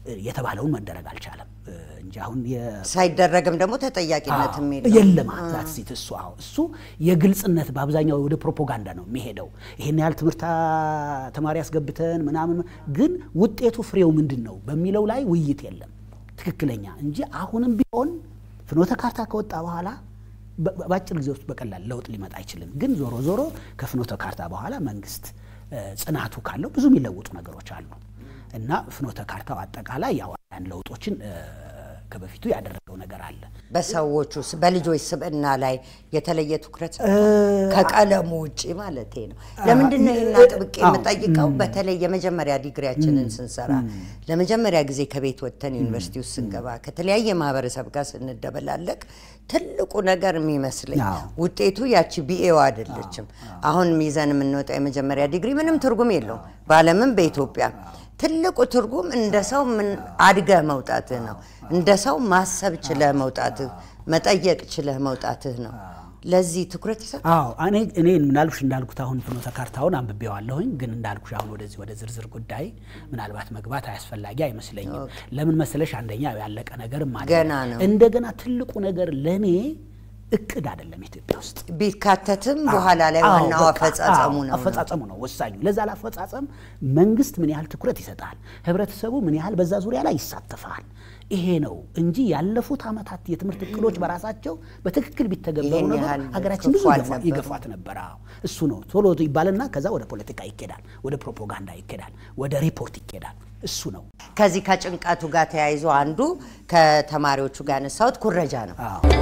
የተባለውን መደረግ አልቻለም እንጂ አሁን ሳይደረግም ደግሞ ተጠያቂነትም የለም። ዛት ሴት እሱ አዎ እሱ የግልጽነት በአብዛኛው ወደ ፕሮፓጋንዳ ነው የሚሄደው። ይሄን ያህል ትምህርት ተማሪ ያስገብተን ምናምን፣ ግን ውጤቱ ፍሬው ምንድን ነው በሚለው ላይ ውይይት የለም ትክክለኛ እንጂ አሁንም ቢሆን ፍኖተ ካርታ ከወጣ በኋላ በአጭር ጊዜ ውስጥ በቀላል ለውጥ ሊመጣ አይችልም። ግን ዞሮ ዞሮ ከፍኖተ ካርታ በኋላ መንግስት ጽናቱ ካለው ብዙ የሚለውጡ ነገሮች አሉ እና ፍኖተ ካርታው አጠቃላይ ያው አንዳንድ ለውጦችን ከበፊቱ ያደረገው ነገር አለ። በሰዎቹ በልጆች ስብዕና ላይ የተለየ ትኩረት ከቀለሙ ውጭ ማለት ነው። ለምንድን ነው ይህን አጥብቄ የምጠይቀው? በተለይ የመጀመሪያ ዲግሪያችንን ስንሰራ ለመጀመሪያ ጊዜ ከቤት ወጥተን ዩኒቨርሲቲ ውስጥ ስንገባ ከተለያየ ማህበረሰብ ጋር ስንደበላለቅ ትልቁ ነገር የሚመስለኝ ውጤቱ ያቺ ቢኤው አይደለችም። አሁን ይዘን የምንወጣው የመጀመሪያ ዲግሪ ምንም ትርጉም የለውም በዓለምም በኢትዮጵያ ትልቁ ትርጉም እንደ ሰው ምን አድገህ መውጣትህ ነው። እንደ ሰው ማሰብ ችለህ መውጣትህ፣ መጠየቅ ችለህ መውጣትህ ነው። ለዚህ ትኩረት ይሰጥ። አዎ እኔ እኔ ምናልኩሽ እንዳልኩት አሁን ፍኖተ ካርታውን አንብቤዋለሁኝ፣ ግን እንዳልኩሽ አሁን ወደዚህ ወደ ዝርዝር ጉዳይ ምናልባት መግባት አያስፈላጊ አይመስለኝም። ለምን መሰለሽ አንደኛ ያለቀ ነገርም አለ። ገና ነው። እንደገና ትልቁ ነገር ለእኔ እቅድ አይደለም ኢትዮጵያ ውስጥ ቢካተትም በኋላ ላይ ዋናው አፈጻጸሙ ነው አፈጻጸሙ ነው ወሳኙ። ለዛ ለአፈጻጸም መንግስት ምን ያህል ትኩረት ይሰጣል፣ ህብረተሰቡ ምን ያህል በዛ ዙሪያ ላይ ይሳተፋል። ይሄ ነው እንጂ ያለፉት ዓመታት የትምህርት እቅዶች በራሳቸው በትክክል ቢተገበሩ ይሄን ነበር ያህል ሀገራችን ብዙ ክፉ ይገፋ- አልነበሩም። ይገፋት ነበር። አዎ እሱ ነው ቶሎ ይባልና ከዛ ወደ ፖለቲካ ይኬዳል፣ ወደ ፕሮፓጋንዳ ይኬዳል፣ ወደ ሪፖርት ይኬዳል። እሱ ነው ከዚህ ከጭንቀቱ ጋር ተያይዞ አንዱ ከተማሪዎቹ ጋር ያነሳሁት ኩረጃ ነው።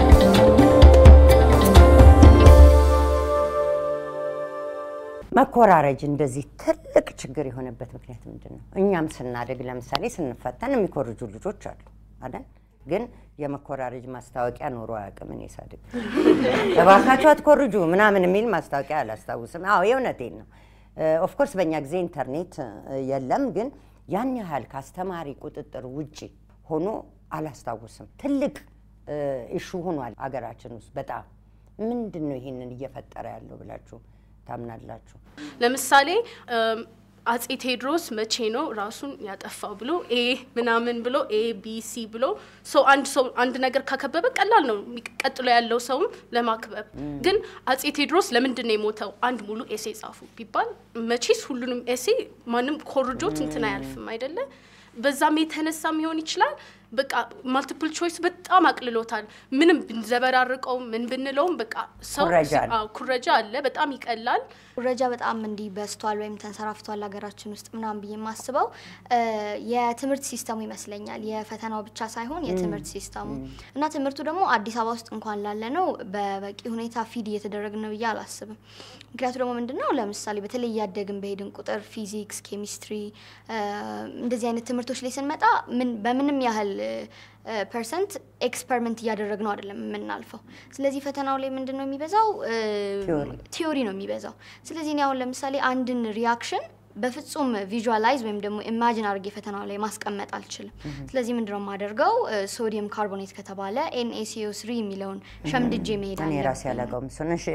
መኮራረጅ እንደዚህ ትልቅ ችግር የሆነበት ምክንያት ምንድን ነው? እኛም ስናደግ ለምሳሌ ስንፈተን የሚኮርጁ ልጆች አሉ አይደል? ግን የመኮራረጅ ማስታወቂያ ኖሮ አያውቅም። እኔ ሳድግ እባካችሁ አትኮርጁ ምናምን የሚል ማስታወቂያ አላስታውስም። አዎ የእውነቴን ነው። ኦፍኮርስ በእኛ ጊዜ ኢንተርኔት እ, የለም፣ ግን ያን ያህል ከአስተማሪ ቁጥጥር ውጭ ሆኖ አላስታውስም። ትልቅ ኢሹ ሆኗል አገራችን ውስጥ በጣም ምንድን ነው ይሄንን እየፈጠረ ያለው ብላችሁ ታምናላችሁ? ለምሳሌ እም፣ አጼ ቴዎድሮስ መቼ ነው ራሱን ያጠፋው ብሎ ኤ ምናምን ብሎ ኤ ቢ ሲ ብሎ ሰው አንድ ሰው አንድ ነገር ካከበበ ቀላል ነው የሚቀ- ቀጥሎ ያለው ሰውም ለማክበብ። ግን አጼ ቴዎድሮስ ለምንድን ነው የሞተው አንድ ሙሉ ኤሴ ጻፉ ቢባል መቼስ ሁሉንም ኤሴ ማንም ኮርጆት እንትን አያልፍም አይደለ? በዛም የተነሳ ሊሆን ይችላል። በቃ ማልቲፕል ቾይስ በጣም አቅልሎታል። ምንም ብንዘበራርቀው ምን ብንለውም በቃ ሰው ኩረጃ አለ። አዎ፣ ኩረጃ አለ። በጣም ይቀላል። ኩረጃ በጣም እንዲህ በዝቷል ወይም ተንሰራፍቷል ሀገራችን ውስጥ ምናምን ብዬ የማስበው እ፣ የትምህርት ሲስተሙ ይመስለኛል። የፈተናው ብቻ ሳይሆን የትምህርት ሲስተሙ እና ትምህርቱ ደግሞ አዲስ አበባ ውስጥ እንኳን ላለ ነው በበቂ ሁኔታ ፊድ እየተደረግን ነው ብዬ አላስብም። ምክንያቱ ደግሞ ምንድን ነው ለምሳሌ በተለይ እያደግን በሄድን ቁጥር ፊዚክስ፣ ኬሚስትሪ እ፣ እንደዚህ አይነት ትምህርቶች ላይ ስንመጣ ምን በምንም ያህል ፐርሰንት ኤክስፐሪመንት እያደረግ ነው አይደለም የምናልፈው። ስለዚህ ፈተናው ላይ ምንድን ነው የሚበዛው? እ፣ ቲዮሪ። ቲዮሪ ነው የሚበዛው። ስለዚህ እኔ አሁን ለምሳሌ አንድን ሪያክሽን በፍጹም ቪዥዋላይዝ ወይም ደግሞ ኢማጂን አድርጌ ፈተናው ላይ ማስቀመጥ አልችልም። ስለዚህ ምንድነው የማደርገው? ሶዲየም ካርቦኔት ከተባለ ኤንኤሲኦ ስሪ የሚለውን ሸምድጄ መሄድ እኔ ራሴ አለብኝ። አላውቀውም እሱን። እሺ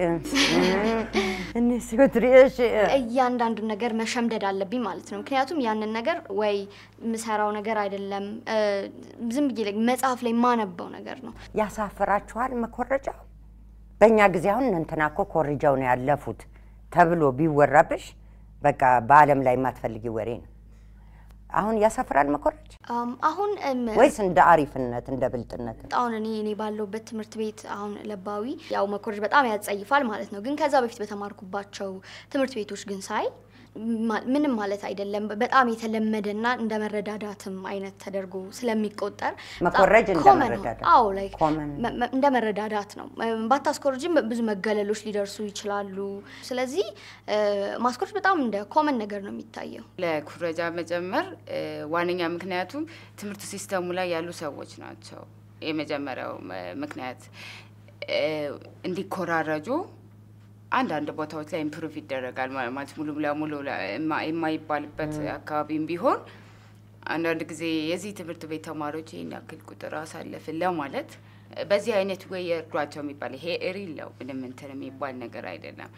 እኔ ሲወትሪ እሺ እያንዳንዱን ነገር መሸምደድ አለብኝ ማለት ነው። ምክንያቱም ያንን ነገር ወይ የምሰራው ነገር አይደለም እ፣ ዝም ብዬ ላይ መጽሐፍ ላይ የማነበው ነገር ነው። ያሳፍራችኋል መኮረጃው? በእኛ ጊዜ አሁን እነ እንትና እኮ ኮርጃው ነው ያለፉት ተብሎ ቢወራብሽ በቃ በዓለም ላይ የማትፈልጊ ወሬ ነው። አሁን ያሳፍራል መኮረጅ አም፣ አሁን እም፣ ወይስ እንደ አሪፍነት እንደ ብልጥነት? አሁን እኔ እኔ ባለሁበት ትምህርት ቤት አሁን ለባዊ ያው መኮረጅ በጣም ያጸይፋል ማለት ነው። ግን ከዛ በፊት በተማርኩባቸው ትምህርት ቤቶች ግን ሳይ ማ- ምንም ማለት አይደለም። በጣም የተለመደና እንደ መረዳዳትም አይነት ተደርጎ ስለሚቆጠር በጣም መኮረጅ እንደ common ነው። መረዳዳት። አዎ ላይክ common። መ- መ- እንደ መረዳዳት ነው። እም፣ ባታስኮርጅም ብዙ መገለሎች ሊደርሱ ይችላሉ። ስለዚህ እ፣ ማስኮረጅ በጣም እንደ ኮመን ነገር ነው የሚታየው። ለኩረጃ መጨመር እ፣ ዋነኛ ምክንያቱም ትምህርት ሲስተሙ ላይ ያሉ ሰዎች ናቸው። የመጀመሪያው ም- ምክንያት እ፣ እንዲኮራረጁ አንዳንድ ቦታዎች ላይ ኢምፕሩቭ ይደረጋል ማ- ማለት ሙሉ ለሙሉ ለ- የማ- የማይባልበት አካባቢም ቢሆን አንዳንድ ጊዜ የዚህ ትምህርት ቤት ተማሪዎች ይህን ያክል ቁጥር አሳለፍን ለማለት በዚህ አይነት ወይ የእርዷቸው የሚባል ይሄ ሪል ነው። ምንም እንትን የሚባል ነገር አይደለም።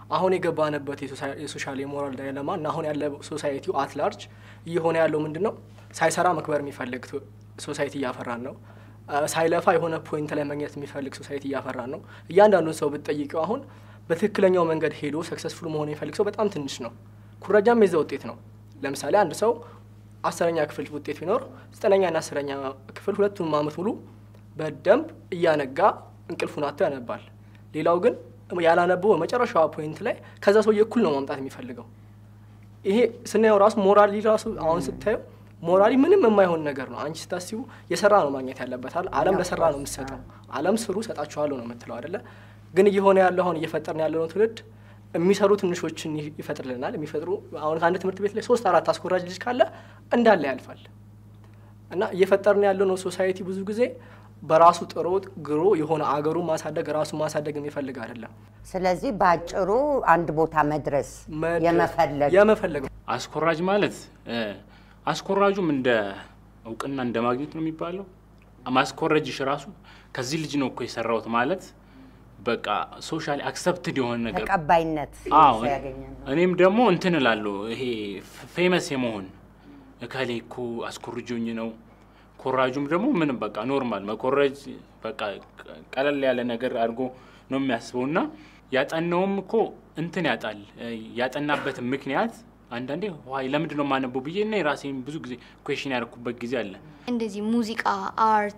አሁን የገባንበት የሶሳ- የሶሻል የሞራል ዳይለማ እና አሁን ያለ ሶሳይቲው አትላርጅ እየሆነ ያለው ምንድን ነው? ሳይሰራ መክበር የሚፈልግ ቶ- ሶሳይቲ እያፈራን ነው። አ፣ ሳይለፋ የሆነ ፖይንት ላይ መግኘት የሚፈልግ ሶሳይቲ እያፈራን ነው። እያንዳንዱን ሰው ብትጠይቀው አሁን በትክክለኛው መንገድ ሄዶ ሰክሰስፉል መሆን የሚፈልግ ሰው በጣም ትንሽ ነው። ኩረጃም የዛ ውጤት ነው። ለምሳሌ አንድ ሰው አስረኛ ክፍል ውጤት ቢኖር ዘጠነኛና አስረኛ ክፍል ሁለቱንም ዓመት ሙሉ በደንብ እያነጋ እንቅልፉን አጥቶ ያነባል። ሌላው ግን ያላነበው በመጨረሻዋ ፖይንት ላይ ከዛ ሰውዬ እኩል ነው ማምጣት የሚፈልገው። ይሄ ስናየው ራሱ ሞራሊ ራሱ አሁን ስታየው ሞራሊ ምንም የማይሆን ነገር ነው። አንቺ ስታስቡ የሰራ ነው ማግኘት ያለበታል። ዓለም ለሰራ ነው የምትሰጠው። ዓለም ስሩ ሰጣችኋለሁ ነው የምትለው አይደለ? ግን እየሆነ ያለው አሁን እየፈጠርን ያለነው ትውልድ የሚሰሩ ትንሾችን ይ- ይፈጥርልናል። የሚፈጥሩ አሁን ከአንድ ትምህርት ቤት ላይ ሶስት አራት አስኮራጅ ልጅ ካለ እንዳለ ያልፋል። እና እየፈጠርን ያለነው ሶሳይቲ ብዙ ጊዜ በራሱ ጥሮ ግሮ የሆነ አገሩን ማሳደግ ራሱ ማሳደግ የሚፈልግ አይደለም። ስለዚህ በአጭሩ አንድ ቦታ መድረስ መድረስ- የመፈለግ የመፈለግ አስኮራጅ ማለት እ፣ አስኮራጁም እንደ እውቅና እንደ ማግኘት ነው የሚባለው። ማስኮረጅሽ ራሱ ከዚህ ልጅ ነው እኮ የሰራሁት ማለት በቃ ሶሻሊ አክሰፕትድ የሆነ ነገር ተቀባይነት አዎ ሰው ያገኛል። እኔም ደግሞ እንትን እላለሁ ይሄ ፌመስ የመሆን እከሌ እኮ አስኮርጆኝ ነው። ኮራጁም ደግሞ ምንም በቃ ኖርማል መኮረጅ በቃ ቀለል ያለ ነገር አድርጎ ነው የሚያስበው እና ያጠናውም እኮ እንትን ያጣል ያጠናበት ምክንያት አንዳንዴ ዋይ ለምንድን ነው የማነበው ብዬ እና የራሴን ብዙ ጊዜ ኩዌሽን ያደረኩበት ጊዜ አለ። እንደዚህ ሙዚቃ፣ አርት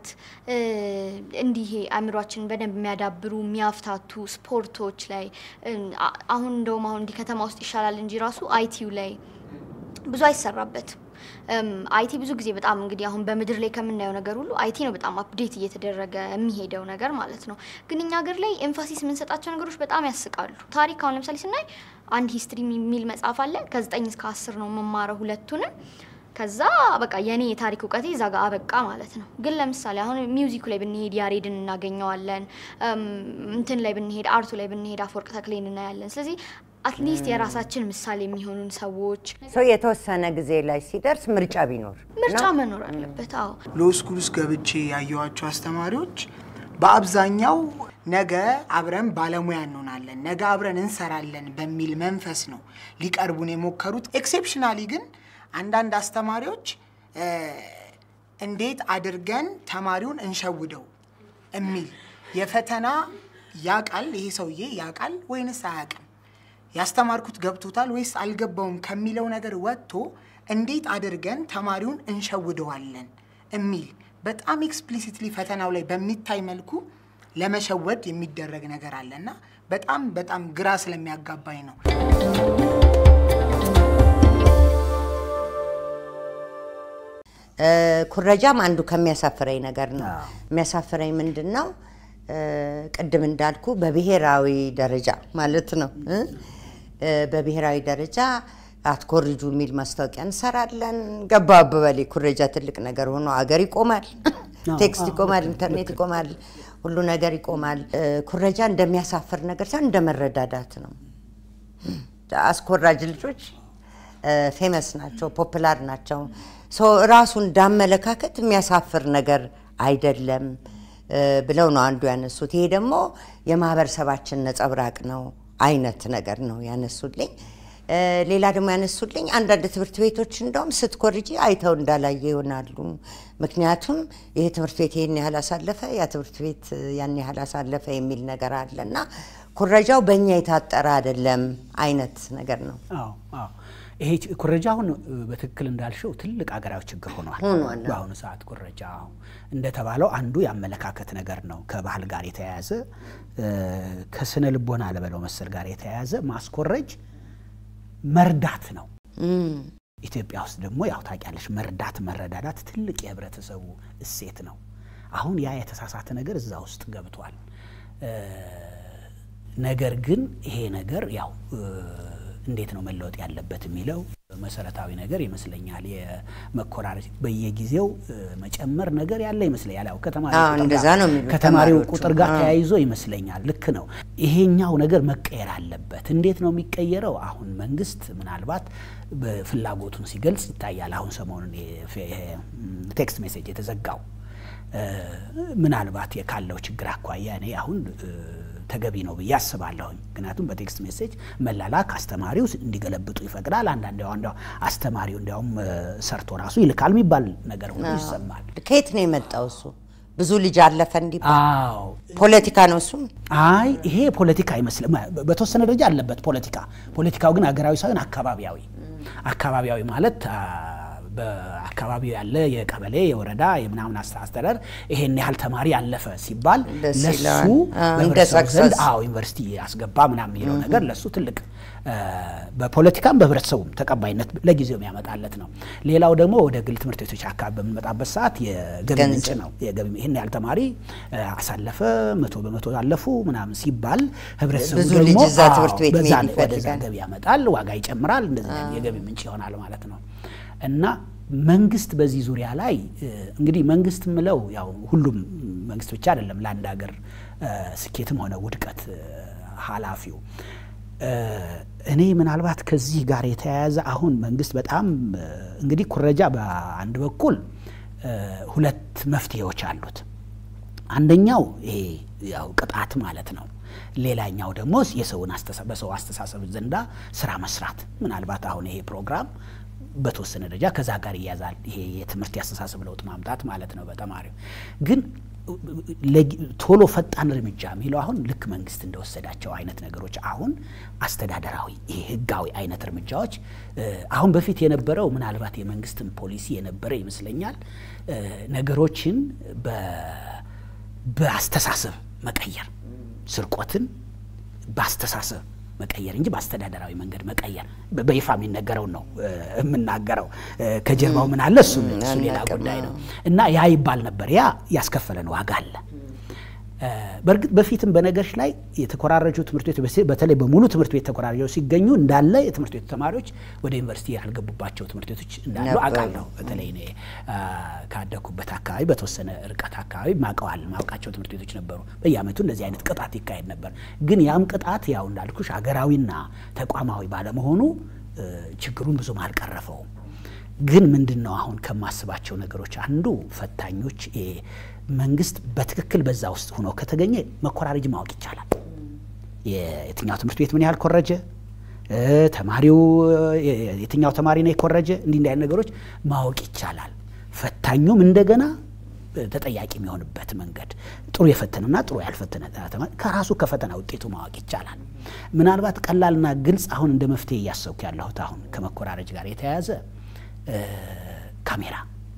እንዲህ አእምሯችንን በደንብ የሚያዳብሩ የሚያፍታቱ ስፖርቶች ላይ እ፣ አ- አሁን እንደውም አሁን እንዲህ ከተማ ውስጥ ይሻላል እንጂ ራሱ አይቲው ላይ ብዙ አይሰራበትም። እም፣ አይቲ ብዙ ጊዜ በጣም እንግዲህ አሁን በምድር ላይ ከምናየው ነገር ሁሉ አይቲ ነው በጣም አፕዴት እየተደረገ የሚሄደው ነገር ማለት ነው። ግን እኛ ሀገር ላይ ኤምፋሲስ የምንሰጣቸው ነገሮች በጣም ያስቃሉ። ታሪክ አሁን ለምሳሌ ስናይ አንድ ሂስትሪ የሚል መጽሐፍ አለ። ከዘጠኝ እስከ አስር ነው የምማረው ሁለቱንም ከዛ በቃ የኔ የታሪክ እውቀቴ እዛ ጋር አበቃ ማለት ነው። ግን ለምሳሌ አሁን ሚውዚኩ ላይ ብንሄድ ያሬድን እናገኘዋለን። እም፣ እንትን ላይ ብንሄድ አርቱ ላይ ብንሄድ አፈወርቅ ተክሌን እናያለን። ስለዚህ አትሊስት የራሳችን ምሳሌ የሚሆኑን ሰዎች ሰው የተወሰነ ጊዜ ላይ ሲደርስ ምርጫ ቢኖር ምርጫ ነው? መኖር አለበት። አዎ ሎ ስኩል ውስጥ ገብቼ ያየኋቸው አስተማሪዎች በአብዛኛው ነገ አብረን ባለሙያ እንሆናለን፣ ነገ አብረን እንሰራለን በሚል መንፈስ ነው ሊቀርቡን የሞከሩት። ኤክሴፕሽናሊ ግን አንዳንድ አስተማሪዎች እ፣ እንዴት አድርገን ተማሪውን እንሸውደው የሚል የፈተና ያቃል ይሄ ሰውዬ ያቃል ወይንስ አያቅም ያስተማርኩት ገብቶታል ወይስ አልገባውም ከሚለው ነገር ወጥቶ እንዴት አድርገን ተማሪውን እንሸውደዋለን የሚል በጣም ኤክስፕሊሲትሊ ፈተናው ላይ በሚታይ መልኩ ለመሸወድ የሚደረግ ነገር አለና በጣም በጣም ግራ ስለሚያጋባኝ ነው። እ፣ ኩረጃም አንዱ ከሚያሳፍረኝ ነገር ነው። የሚያሳፍረኝ ምንድን ነው? እ፣ ቅድም እንዳልኩ በብሔራዊ ደረጃ ማለት ነው እ፣ እ፣ በብሔራዊ ደረጃ አትኮርጁ የሚል ማስታወቂያ እንሰራለን። ገባ አበበሌ ኩረጃ ትልቅ ነገር ሆኖ አገር ይቆማል፣ ቴክስት ይቆማል፣ ኢንተርኔት ይቆማል፣ ሁሉ ነገር ይቆማል። እ፣ ኩረጃ እንደሚያሳፍር ነገር ሳይሆን እንደ መረዳዳት ነው። አስኮራጅ ልጆች ፌመስ ናቸው፣ ፖፕላር ናቸው። ሰው ራሱ እንዳመለካከት የሚያሳፍር ነገር አይደለም እ፣ ብለው ነው አንዱ ያነሱት። ይሄ ደግሞ የማህበረሰባችን ነጸብራቅ ነው አይነት ነገር ነው ያነሱልኝ። እ፣ ሌላ ደግሞ ያነሱልኝ አንዳንድ ትምህርት ቤቶች እንደውም ስትኮርጂ አይተው እንዳላየ ይሆናሉ። ምክንያቱም ይሄ ትምህርት ቤት ይህን ያህል አሳለፈ፣ ያ ትምህርት ቤት ያን ያህል አሳለፈ የሚል ነገር አለ እና ኩረጃው በእኛ የታጠረ አይደለም አይነት ነገር ነው። አዎ አዎ ይሄ ች- ኩረጃ አሁን እ፣ በትክክል እንዳልሽው ትልቅ አገራዊ ችግር ሆኗል። ሆኗል። በአሁኑ ሰዓት ኩረጃ አዎ፣ እንደተባለው አንዱ የአመለካከት ነገር ነው። ከባህል ጋር የተያያዘ እ፣ ከስነ ልቦና ለበለው መሰል ጋር የተያያዘ ማስኮረጅ መርዳት ነው። ኢትዮጵያ ውስጥ ደግሞ ያው ታውቂያለሽ መርዳት መረዳዳት ትልቅ የህብረተሰቡ እሴት ነው። አሁን ያ የተሳሳተ ነገር እዛ ውስጥ ገብቷል። እ፣ ነገር ግን ይሄ ነገር ያው እ፣ እንዴት ነው መለወጥ ያለበት የሚለው መሰረታዊ ነገር ይመስለኛል። የመኮራረጅ በየጊዜው እ፣ መጨመር ነገር ያለ ይመስለኛል። ያው ከተማሪው አዎ፣ ቁጥር እንደዛ ጋር- ነው የሚሉት ከተማሪው ተማሪዎቹ። ቁጥር ጋር አዎ። ተያይዞ ይመስለኛል። ልክ ነው። ይሄኛው ነገር መቀየር አለበት። እንዴት ነው የሚቀየረው? አሁን መንግስት ምናልባት በፍላጎቱን ሲገልጽ ይታያል። አሁን ሰሞኑን የፌ- ይሄ ቴክስት ሜሴጅ የተዘጋው እ፣ ምናልባት ካለው ችግር አኳያ እኔ አሁን እ፣ ተገቢ ነው ብዬ አስባለሁኝ። ምክንያቱም በቴክስት ሜሴጅ መላላክ አስተማሪው እንዲገለብጡ ይፈቅዳል። አንዳንድ ያው እንደው አስተማሪው እንዲያውም እ፣ ሰርቶ ራሱ ይልካል የሚባል ነገር ሁሉ ይሰማል። ከየት ነው የመጣው እሱ? ብዙ ልጅ አለፈ እንዲባል አዎ ፖለቲካ ነው እሱም። አይ ይሄ ፖለቲካ አይመስልም። በተወሰነ ደረጃ አለበት ፖለቲካ። ፖለቲካው ግን ሀገራዊ ሳይሆን አካባቢያዊ አካባቢያዊ ማለት አ፣ በአካባቢው ያለ የቀበሌ የወረዳ የምናምን አስተ- አስተዳደር ይሄን ያህል ተማሪ ያለፈ ሲባል ደስ ለሱ ይለዋል። አዎ፣ እንደ በህብረተሰቡ ዘንድ success። አዎ ዩኒቨርሲቲ ያስገባ ምናምን የሚለው ነገር ለሱ ትልቅ አ፣ በፖለቲካም በህብረተሰቡም ተቀባይነት ለጊዜው የሚያመጣለት ነው። ሌላው ደግሞ ወደ ግል ትምህርት ቤቶች አካባቢ በምንመጣበት ሰዓት የገቢ ገንዘብ። ምንጭ ነው። የገቢ ይህን ያህል ተማሪ አ፣ አሳለፈ መቶ በመቶ አለፉ ምናምን ሲባል ህብረተሰቡ ብዙ ደግሞ ልጅ እዛ አዎ፣ ትምህርት ቤት በዛ መሄድ ወደዛ ይፈልጋል። ገቢ ያመጣል፣ ዋጋ ይጨምራል፣ እንደዚህ አይነት የገቢ ምንጭ ይሆናል ማለት ነው። እና መንግስት በዚህ ዙሪያ ላይ እ፣ እንግዲህ መንግስት ምለው ያው ሁሉም መንግስት ብቻ አይደለም ለአንድ ሀገር እ፣ ስኬትም ሆነ ውድቀት እ፣ ኃላፊው እ፣ እኔ ምናልባት ከዚህ ጋር የተያያዘ አሁን መንግስት በጣም እ፣ እንግዲህ ኩረጃ በአንድ በኩል እ፣ ሁለት መፍትሄዎች አሉት። አንደኛው ይሄ ያው ቅጣት ማለት ነው። ሌላኛው ደግሞ የሰውን አስተሳ- በሰው አስተሳሰብ ዘንዳ ስራ መስራት። ምናልባት አሁን ይሄ ፕሮግራም በተወሰነ ደረጃ ከዛ ጋር ይያዛል። ይሄ የትምህርት የአስተሳሰብ ለውጥ ማምጣት ማለት ነው በተማሪው ግን ለጊ- ቶሎ ፈጣን እርምጃ የሚለው አሁን ልክ መንግስት እንደወሰዳቸው አይነት ነገሮች አሁን አስተዳደራዊ ይሄ ህጋዊ አይነት እርምጃዎች እ፣ አሁን በፊት የነበረው ምናልባት የመንግስትን ፖሊሲ የነበረ ይመስለኛል እ፣ ነገሮችን በ- በአስተሳሰብ መቀየር ስርቆትን በአስተሳሰብ መቀየር እንጂ በአስተዳደራዊ መንገድ መቀየር በ- በይፋ የሚነገረውን ነው እ፣ የምናገረው። እ፣ ከጀርባው ምን አለ እሱ እሱ ሌላ አናውቅም። ጉዳይ ነው እና ያ ይባል ነበር። ያ ያስከፈለን ዋጋ አለ። እ፣ በእርግጥ በፊትም በነገሮች ላይ የተኮራረጁ ትምህርት ቤቶች በse- በተለይ በሙሉ ትምህርት ቤት ተኮራርጀው ሲገኙ እንዳለ የትምህርት ቤቱ ተማሪዎች ወደ ዩኒቨርሲቲ ያልገቡባቸው ትምህርት ቤቶች እንዳሉ ነበሩ። አውቃለሁ። በተለይ እኔ አ፣ ካደኩበት አካባቢ በተወሰነ ርቀት አካባቢ ማቀዋል ማውቃቸው ትምህርት ቤቶች ነበሩ። በየዓመቱ እንደዚህ አይነት ቅጣት ይካሄድ ነበር። ግን ያም ቅጣት ያው እንዳልኩሽ ሀገራዊና ተቋማዊ ባለመሆኑ እ፣ ችግሩን ብዙም አልቀረፈውም። ግን ምንድን ነው አሁን ከማስባቸው ነገሮች አንዱ ፈታኞች እ፣ መንግስት በትክክል በዛ ውስጥ ሆኖ ከተገኘ መኮራረጅ ማወቅ ይቻላል። የትኛው ትምህርት ቤት ምን ያህል ኮረጀ፣ እ፣ ተማሪው እ፣ የትኛው ተማሪ ነው የኮረጀ፣ እንዲህ እንዲህ አይነት ነገሮች ማወቅ ይቻላል። ፈታኙም እንደገና እ፣ ተጠያቂ የሚሆንበት መንገድ ጥሩ የፈተነና ጥሩ ያልፈተነ ተማሪ ከራሱ ከፈተና ውጤቱ ማወቅ ይቻላል። ምናልባት ቀላልና ግልጽ አሁን እንደ መፍትሄ እያሰብኩ ያለሁት አሁን ከመኮራረጅ ጋር የተያያዘ እ፣ ካሜራ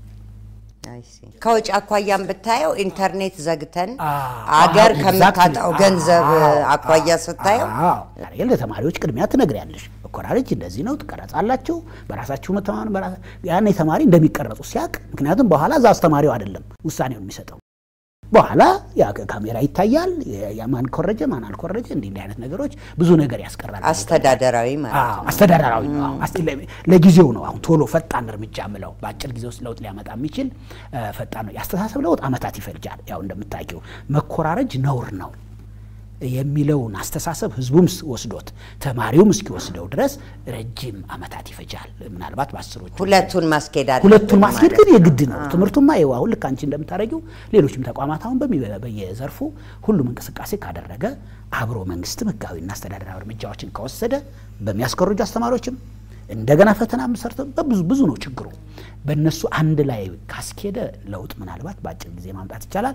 አይ ሲ። ከወጪ አኳያም ብታየው ኢንተርኔት ዘግተን አዎ፣ አገር አዎ፣ ከምታጣው exactly። ገንዘብ አዎ፣ አኳያ ስታየው አዎ፣ ዛሬ ለተማሪዎች ቅድሚያ ትነግሪያለሽ። መኮራረጅ እንደዚህ ነው፣ ትቀረጻላችሁ፣ በራሳችሁ መተማመን በራሳ ያኔ ተማሪ እንደሚቀረጹ ሲያቅ፣ ምክንያቱም በኋላ እዛ አስተማሪው አይደለም ውሳኔውን የሚሰጠው በኋላ ያ ካሜራ ይታያል። የ- ያ ማን ኮረጀ ማን አልኮረጀ፣ እንዲህ እንዲህ አይነት ነገሮች ብዙ ነገር ያስቀራል። አስተዳደራዊ ማለት አዎ፣ ነው። አስተዳደራዊ ነው። አዎ፣ አስ- ለ- ለጊዜው ነው አሁን ቶሎ ፈጣን እርምጃ ምለው በአጭር ጊዜ ውስጥ ለውጥ ሊያመጣ የሚችል እ፣ ፈጣን ነው። የአስተሳሰብ ለውጥ አመታት ይፈልጃል። ያው እንደምታውቂው መኮራረጅ ነውር ነው የሚለውን አስተሳሰብ ህዝቡም ስ- ወስዶት ተማሪውም እስኪወስደው ድረስ ረጅም አመታት ይፈጃል። ምናልባት በአስሮቹ ሁለቱን ማስኬድ አለብን ሁለቱን ማስኬድ ማለት ግን የግድ ነው። ትምህርቱማ ይኸው አሁን ልክ አንቺ እንደምታደርጊው ሌሎችም ተቋማት አሁን በሚ- በየዘርፉ ሁሉም እንቅስቃሴ ካደረገ አብሮ መንግስትም ህጋዊና አስተዳደራዊ እርምጃዎችን ከወሰደ በሚያስኮርጁ አስተማሪዎችም እንደገና ፈተና ሰርተ በብዙ ብዙ ነው ችግሩ። በእነሱ አንድ ላይ ካስኬደ ለውጥ ምናልባት በአጭር ጊዜ ማምጣት ይቻላል።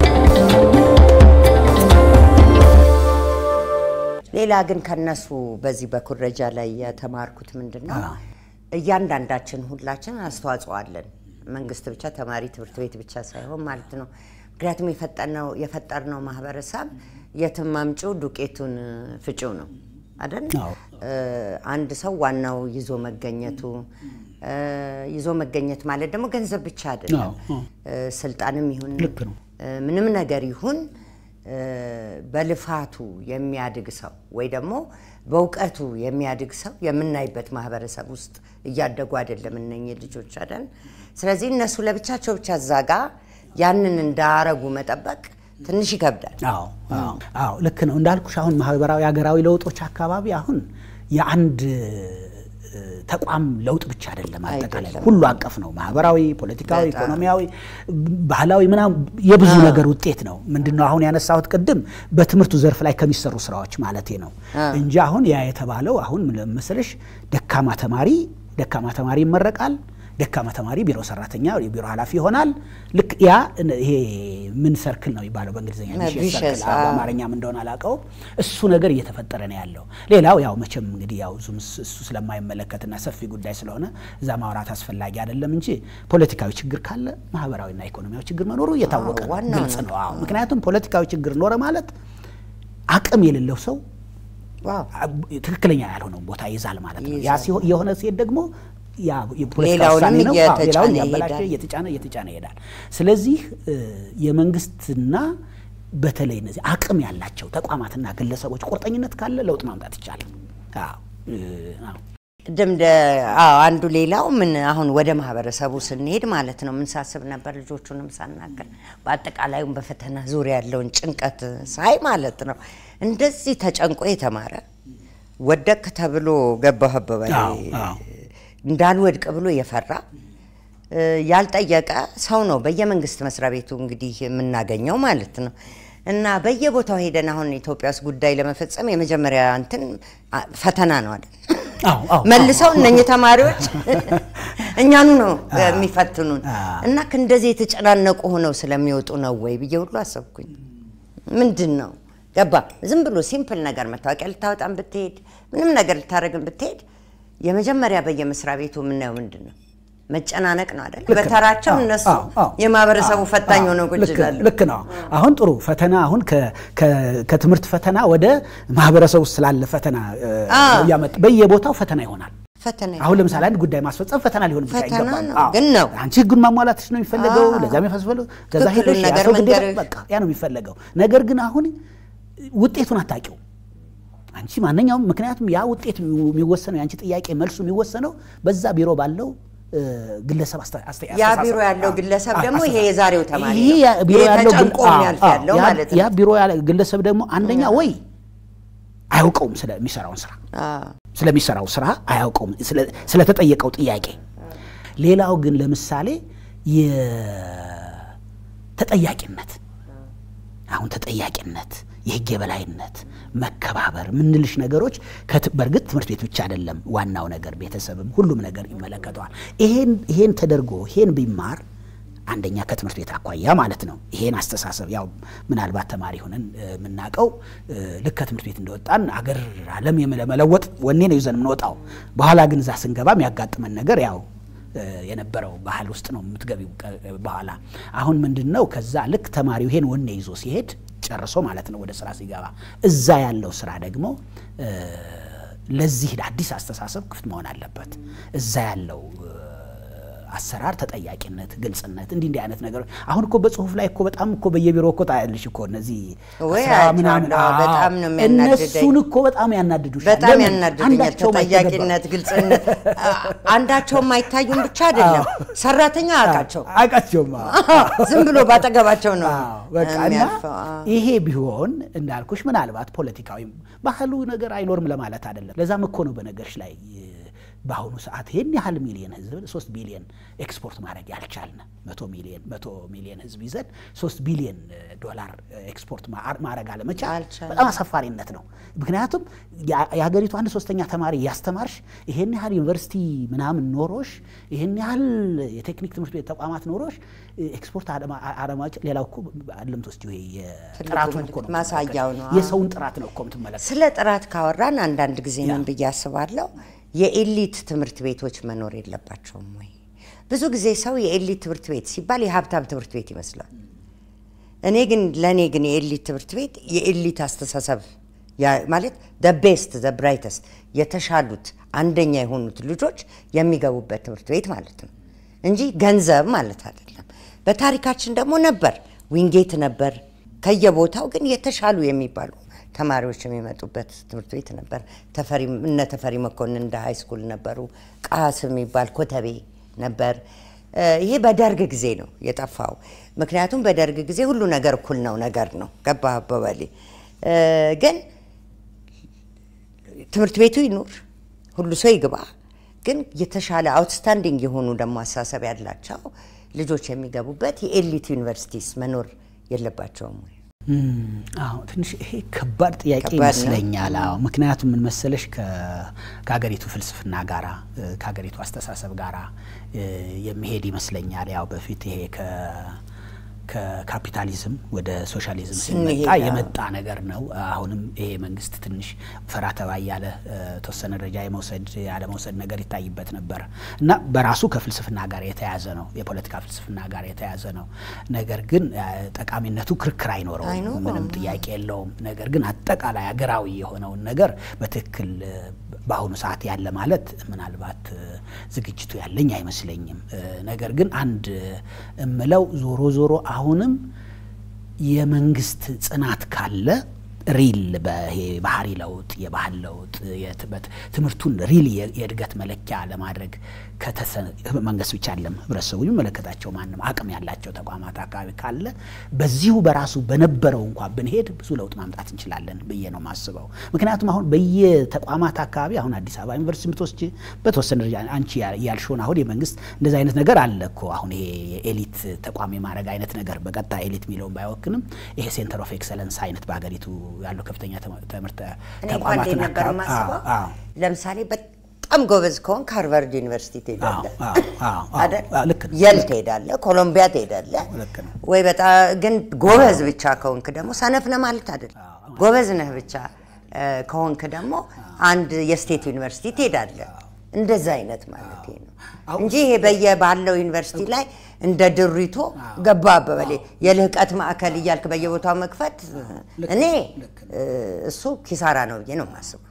ሌላ ግን ከነሱ በዚህ በኩረጃ ላይ የተማርኩት ምንድን ነው፣ አዎ። እያንዳንዳችን ሁላችን አስተዋጽኦ አለን። መንግስት ብቻ ተማሪ ትምህርት ቤት ብቻ ሳይሆን ማለት ነው። ምክንያቱም የፈጠነው የፈጠርነው ማህበረሰብ የትም አምጪው ዱቄቱን ፍጪው ነው አይደል? አዎ። እ፣ አንድ ሰው ዋናው ይዞ መገኘቱ እ፣ ይዞ መገኘት ማለት ደግሞ ገንዘብ ብቻ አይደለም። አዎ፣ አዎ። እ፣ ስልጣንም ይሁን ልክ ነው። እ፣ ምንም ነገር ይሁን እ፣ በልፋቱ የሚያድግ ሰው ወይ ደግሞ በእውቀቱ የሚያድግ ሰው የምናይበት ማህበረሰብ ውስጥ እያደጉ አይደለም እነኚህ ልጆች አይደል። ስለዚህ እነሱ ለብቻቸው ብቻ እዛ ጋ ያንን እንዳረጉ መጠበቅ ትንሽ ይከብዳል። አዎ አዎ አዎ ልክ ነው እንዳልኩሽ። አሁን ማህበራዊ ሀገራዊ ለውጦች አካባቢ አሁን የአንድ ተቋም ለውጥ ብቻ አይደለም፣ አጠቃላይ አይደለም። ሁሉ አቀፍ ነው። ማህበራዊ፣ ፖለቲካዊ፣ በጣም። ኢኮኖሚያዊ፣ ባህላዊ ምናምን የብዙ ነገር ውጤት ነው። ምንድነው አሁን ያነሳሁት ቅድም በትምህርቱ ዘርፍ ላይ ከሚሰሩ ስራዎች ማለቴ ነው እንጂ አሁን ያ የተባለው አሁን ምን መሰለሽ ደካማ ተማሪ ደካማ ተማሪ ይመረቃል። ደካማ ተማሪ ቢሮ ሰራተኛ የቢሮ ኃላፊ ይሆናል። ልክ ያ ይሄ ምን ሰርክል ነው የሚባለው በእንግሊዝኛ vicious vicious፣ circle፣ አዎ። በአማርኛም እንደሆነ አላውቀውም። እሱ ነገር እየተፈጠረ ነው ያለው። ሌላው ያው መቼም እንግዲህ ያው ዙም እሱ ስለማይመለከትና ሰፊ ጉዳይ ስለሆነ እዛ ማውራት አስፈላጊ አይደለም እንጂ ፖለቲካዊ ችግር ካለ ማህበራዊና ኢኮኖሚያዊ ችግር መኖሩ እየታወቀ ነው፣ ዋናው ግልጽ ነው። ነው። አዎ ምክንያቱም ፖለቲካዊ ችግር ኖረ ማለት አቅም የሌለው ሰው ዋው ትክክለኛ ያልሆነውን ቦታ ይዛል ማለት ነው። ያ ይይዛል። ሲሆን የሆነ ሲሄድ ደግሞ ያ የፖለቲካ ሌላውንም ውሳኔ ነው። አዎ፣ እየተጫነ ሌላውን እያበላሸ ይሄዳል። እየተጫነ እየተጫነ ይሄዳል። ስለዚህ እ፣ የመንግስትና በተለይ እነዚህ አቅም ያላቸው ተቋማትና ግለሰቦች ቁርጠኝነት ካለ ለውጥ ማምጣት ይቻላል። አዎ እ፣ አዎ። ቅድም እንደ አዎ አንዱ ሌላው ምን አሁን ወደ ማህበረሰቡ ስንሄድ ማለት ነው ምን ሳስብ ነበር ልጆቹንም ሳናገር በአጠቃላዩም በፈተና ዙሪያ ያለውን ጭንቀት ሳይ ማለት ነው እንደዚህ ተጨንቆ የተማረ ወደቅ ተብሎ ገባህ በበላይ አዎ፣ አዎ። እንዳልወድቅ ብሎ የፈራ እ፣ ያልጠየቀ ሰው ነው በየመንግስት መስሪያ ቤቱ እንግዲህ የምናገኘው ማለት ነው። እና በየቦታው ሄደን አሁን ኢትዮጵያ ውስጥ ጉዳይ ለመፈጸም የመጀመሪያ እንትን አ፣ ፈተና ነው አይደል? አዎ፣ አዎ፣ መልሰው እነኚህ ተማሪዎች እኛኑ ነው የሚፈትኑን አዎ። እና እንደዚህ የተጨናነቁ ሆነው ስለሚወጡ ነው ወይ ብዬ ሁሉ አሰብኩኝ። ምንድን ነው ገባ ዝም ብሎ ሲምፕል ነገር መታወቂያ ልታወጣም ብትሄድ ምንም ነገር ልታደርግም ብትሄድ የመጀመሪያ በየመስሪያ ቤቱ የምናየው ምንድን ነው መጨናነቅ ነው አይደል? ልክ ነው። በተራቸው አዎ፣ እነሱ አዎ፣ አዎ። የማህበረሰቡ አዎ፣ ፈታኝ አዎ፣ ሆነው ቁጭ ልክ- ይላሉ። ልክ ነው። አሁን ጥሩ ፈተና አሁን ከ- ከ- ከትምህርት ፈተና ወደ ማህበረሰብ ውስጥ ስላለ ፈተና እ፣ አዎ። እያመጣ በየቦታው ፈተና ይሆናል። ፈተና አሁን ለምሳሌ አንድ ጉዳይ ማስፈጸም ፈተና ሊሆን ብቻ ፈተና ይገባል። ነው፣ አዎ። ግን ነው። አንቺ ህጉን ማሟላትሽ ነው የሚፈለገው፣ አዎ። ለዛ የሚያስፈልገው ከዛ ትክክሉን ሄደሽ ያ ነገር ሰው ግዴታ መንገርሽ። በቃ ያ ነው የሚፈለገው። ነገር ግን አሁን ውጤቱን አታውቂው አንቺ ማንኛውም ምክንያቱም ያ ውጤት የሚወሰነው የአንቺ ጥያቄ መልሱ የሚወሰነው በዛ ቢሮ ባለው እ፣ ግለሰብ አስተ- አስተ- ያ አስተሳሰብ። ቢሮ ያለው አዎ፣ ግለሰብ አዎ፣ ደግሞ ይሄ አስተሳሰብ። የዛሬው ተማሪ ይሄ ነው። ያ ቢሮ ይሄ ያለው ግል- ተጨንቆ አዎ፣ የሚያልፍ አዎ፣ ያለው ያ- ማለት ነው። ያ ቢሮ ያለ ግለሰብ ደግሞ አንደኛ ወይ አያውቀውም ስለሚሰራውን ስራ አዎ። ስለሚሰራው ስራ አያውቀውም ስለ- ስለተጠየቀው ጥያቄ። ሌላው ግን ለምሳሌ የተጠያቂነት አሁን ተጠያቂነት፣ የህግ የበላይነት፣ መከባበር ምንልሽ ነገሮች ከት- በእርግጥ ትምህርት ቤት ብቻ አይደለም ዋናው ነገር፣ ቤተሰብም ሁሉም ነገር ይመለከተዋል። ይሄን ይሄን ተደርጎ ይሄን ቢማር አንደኛ ከትምህርት ቤት አኳያ ማለት ነው። ይሄን አስተሳሰብ ያው ምናልባት ተማሪ ሆነን እ፣ የምናውቀው እ፣ ልክ ከትምህርት ቤት እንደወጣን አገር ዓለም ለመለወጥ ወኔ ነው ይዘን የምንወጣው። በኋላ ግን እዛ ስንገባ የሚያጋጥመን ነገር ያው እ፣ የነበረው ባህል ውስጥ ነው የምትገቢው። ቀ- በኋላ አሁን ምንድን ነው ከዛ ልክ ተማሪው ይሄን ወኔ ይዞ ሲሄድ ጨርሶ ማለት ነው ወደ ስራ ሲገባ እዛ ያለው ስራ ደግሞ እ፣ ለዚህ አዲስ አስተሳሰብ ክፍት መሆን አለበት። እዛ ያለው እ፣ አሰራር ተጠያቂነት፣ ግልጽነት እንዲህ እንዲህ አይነት ነገሮች አሁን እኮ በጽሁፍ ላይ እኮ በጣም እኮ በየቢሮ እኮ ታያለሽ እኮ እነዚህ ወይ አስራ ምናምን አይቼዋለሁ። አዎ። በጣም ነው የሚያናድደኝ። እነሱን እኮ በጣም ያናድዱሻል። በጣም ለምን? ያናድዱኛል። አንዳቸውም አይተገበሩም። ተጠያቂነት፣ ግልጽነት አ- አንዳቸውም አይታዩም ብቻ አይደለም ሰራተኛ አውቃቸው አውቃቸውም ዝም ብሎ ባጠገባቸው ነው አዎ፣ በቃ እና የሚያልፈው። አዎ። ይሄ ቢሆን እንዳልኩሽ ምናልባት ፖለቲካዊ ባህሉ ነገር አይኖርም ለማለት አይደለም። ለዛም እኮ ነው በነገርሽ ላይ እ፣ በአሁኑ ሰዓት ይህን ያህል ሚሊየን ህዝብ ሶስት ቢሊየን ኤክስፖርት ማድረግ ያልቻልን መቶ ሚሊየን መቶ ሚሊየን ህዝብ ይዘን ሶስት ቢሊየን እ፣ ዶላር እ፣ ኤክስፖርት ማ- ማድረግ አለመቻል አልቻልንም። በጣም አሳፋሪነት ነው። ምክንያቱም ያ- የሀገሪቱ አንድ ሶስተኛ ተማሪ እያስተማርሽ ይሄን ያህል ዩኒቨርሲቲ ምናምን ኖሮሽ ይሄን ያህል የቴክኒክ ትምህርት ቤት ተቋማት ኖሮሽ እ፣ ኤክስፖርት አለማ- አለማች ሌላው እኮ አለምት ውስጥ ይሄ የጥራቱን እኮ ነው ማሳያው ነው። የሰውን ጥራት ነው እኮ የምትመለከት ስለ ጥራት ካወራን አንዳንድ ጊዜ ምን ብዬ አስባለሁ፣ የኤሊት ትምህርት ቤቶች መኖር የለባቸውም ወይ? ብዙ ጊዜ ሰው የኤሊት ትምህርት ቤት ሲባል የሀብታም ትምህርት ቤት ይመስላል። እኔ ግን ለእኔ ግን የኤሊት ትምህርት ቤት የኤሊት አስተሳሰብ ያ- ማለት ደ ቤስት ዘ ብራይተስት የተሻሉት አንደኛ የሆኑት ልጆች የሚገቡበት ትምህርት ቤት ማለት ነው እንጂ ገንዘብ ማለት አይደለም። በታሪካችን ደግሞ ነበር፣ ዊንጌት ነበር። ከየቦታው ግን የተሻሉ የሚባሉ ተማሪዎች የሚመጡበት ትምህርት ቤት ነበር። ተፈሪ እነ ተፈሪ መኮንን እንደ ሃይ ስኩል ነበሩ። ቃስ የሚባል ኮተቤ ነበር። እ፣ ይሄ በደርግ ጊዜ ነው የጠፋው። ምክንያቱም በደርግ ጊዜ ሁሉ ነገር እኩል ነው ነገር ነው ገባ አበበሌ እ፣ ግን ትምህርት ቤቱ ይኑር፣ ሁሉ ሰው ይግባ። ግን የተሻለ አውትስታንዲንግ የሆኑ ደግሞ አስተሳሰብ ያላቸው ልጆች የሚገቡበት የኤሊት ዩኒቨርሲቲስ መኖር የለባቸውም ወይ? አዎ ትንሽ ይሄ ከባድ ጥያቄ ከባድ ነው። ይመስለኛል። አዎ ምክንያቱም ምን መሰለሽ ከ- ከሀገሪቱ ፍልስፍና ጋራ እ፣ ከሀገሪቱ አስተሳሰብ ጋራ እ፣ የሚሄድ ይመስለኛል። ያው በፊት ይሄ ከ ከካፒታሊዝም ወደ ሶሻሊዝም ስንሄድ፣ ሲመጣ አዎ። የመጣ ነገር ነው። አሁንም ይሄ መንግስት ትንሽ ፈራ ተባ ያለ ተወሰነ ደረጃ የመውሰድ ያለመውሰድ ነገር ይታይበት ነበር እና በራሱ ከፍልስፍና ጋር የተያዘ ነው፣ የፖለቲካ ፍልስፍና ጋር የተያዘ ነው። ነገር ግን እ፣ ጠቃሚነቱ ክርክር አይኖረውም፣ አይኖረውም። ምንም ጥያቄ የለውም። ነገር ግን አጠቃላይ ሀገራዊ የሆነውን ነገር በትክክል እ፣ በአሁኑ ሰዓት ያለ ማለት ምናልባት እ፣ ዝግጅቱ ያለኝ አይመስለኝም። እ፣ ነገር ግን አንድ እ፣ እምለው ዞሮ ዞሮ አሁንም የመንግስት ጽናት ካለ ሪል በይሄ ባህሪ ለውጥ የባህል ለውጥ የትበት ትምህርቱን ሪል የ- የእድገት መለኪያ ለማድረግ ከተሰ መንግስት ብቻ አይደለም ህብረተሰቡ የሚመለከታቸው ማንም አቅም ያላቸው ተቋማት አካባቢ ካለ በዚሁ በራሱ በነበረው እንኳ ብንሄድ ብዙ ለውጥ ማምጣት እንችላለን ብዬ ነው የማስበው። ምክንያቱም አሁን በየተቋማት አካባቢ አሁን አዲስ አበባ ዩኒቨርሲቲ ብትወስጂ በተወሰነ ደረጃ አንቺ ያ- ያልሽውን አሁን የመንግስት እንደዚህ አይነት ነገር አለ እኮ አሁን ይሄ የኤሊት ተቋም የማድረግ አይነት ነገር በቀጥታ ኤሊት የሚለውን ባይወክንም ይሄ ሴንተር ኦፍ ኤክሰለንስ አይነት በሀገሪቱ ያሉ ከፍተኛ ተማ- ትምህርት እኔ እንኳን ተቋማትን እንዴት ነበር አካባቢ- የማስበው? አዎ፣ አዎ። ለምሳሌ በጣም ጎበዝ ከሆንክ ሃርቫርድ ዩኒቨርሲቲ ትሄዳለህ አዎ፣ አዎ፣ አዎ፣ አይደል? አዎ፣ ልክ ነው። የል ትሄዳለህ፣ ኮሎምቢያ ትሄዳለህ። ልክ ነው። ወይ በጣም ግን ጎበዝ ብቻ ከሆንክ ደግሞ ሰነፍ ለማለት አይደል፣ ጎበዝ ነህ ብቻ እ፣ ከሆንክ ደግሞ አንድ የስቴት ዩኒቨርሲቲ ትሄዳለህ። እንደዛ አይነት ማለት ነው እንጂ ይሄ በየባለው ዩኒቨርሲቲ ላይ እንደ ድሪቶ ገባ አበበሌ የልህቀት ማዕከል እያልክ በየቦታው መክፈት እኔ እ፣ እሱ ኪሳራ ነው ብዬ ነው የማስበው።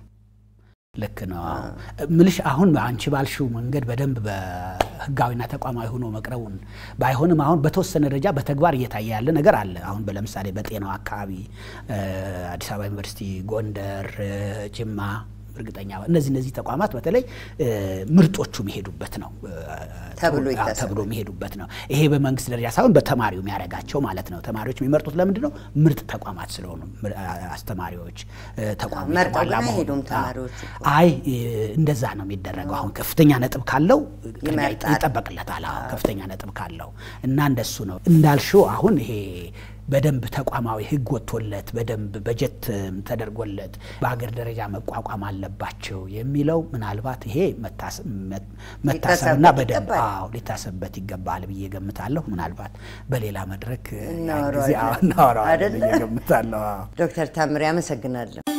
ልክ ነው። አዎ። ምልሽ አሁን አንቺ ባልሽው መንገድ በደንብ በህጋዊና ተቋማዊ ሆኖ መቅረቡን ባይሆንም አሁን በተወሰነ ደረጃ በተግባር እየታየ ያለ ነገር አለ። አሁን ለምሳሌ በጤናው አካባቢ እ፣ አዲስ አበባ ዩኒቨርሲቲ፣ ጎንደር፣ እ፣ ጅማ እርግጠኛ እነዚህ እነዚህ ተቋማት በተለይ እ፣ ምርጦቹ የሚሄዱበት ነው እ፣ ተብሎ አዎ፣ ይታሰባል። ተብሎ የሚሄዱበት ነው። ይሄ በመንግስት ደረጃ ሳይሆን በተማሪው የሚያደርጋቸው ማለት ነው። ተማሪዎች የሚመርጡት ለምንድን ነው? ምርጥ ተቋማት ስለሆኑ ምር- አስተማሪዎች እ፣ ተቋሙ መርጠው የተሟላ ግን መሆኑ። አይሄዱም አዎ። ተማሪዎቹ እኮ። አይ እ፣ እንደዛ ነው የሚደረገው። አሁን ከፍተኛ ነጥብ ካለው ቅድሚያ ይመርጣል። ይጠበቅለታል። አዎ ከፍተኛ ነጥብ ካለው እና እንደሱ ነው እንዳልሽው። አሁን ይሄ በደንብ ተቋማዊ ሕግ ወጥቶለት በደንብ በጀት እም፣ ተደርጎለት በሀገር ደረጃ መቋቋም አለባቸው የሚለው ምናልባት ይሄ መታሰ- መ- መታሰብና ሊታሰብበት በደንብ ይገባል። አዎ ሊታሰብበት ይገባል ብዬ ገምታለሁ። ምናልባት በሌላ መድረክ እ፣ ያን እናወራዋለን። ጊዜ አዎ እናወራዋለን አይደለ? ብዬ ገምታለሁ። አዎ። ዶክተር ታምሬ አመሰግናለሁ።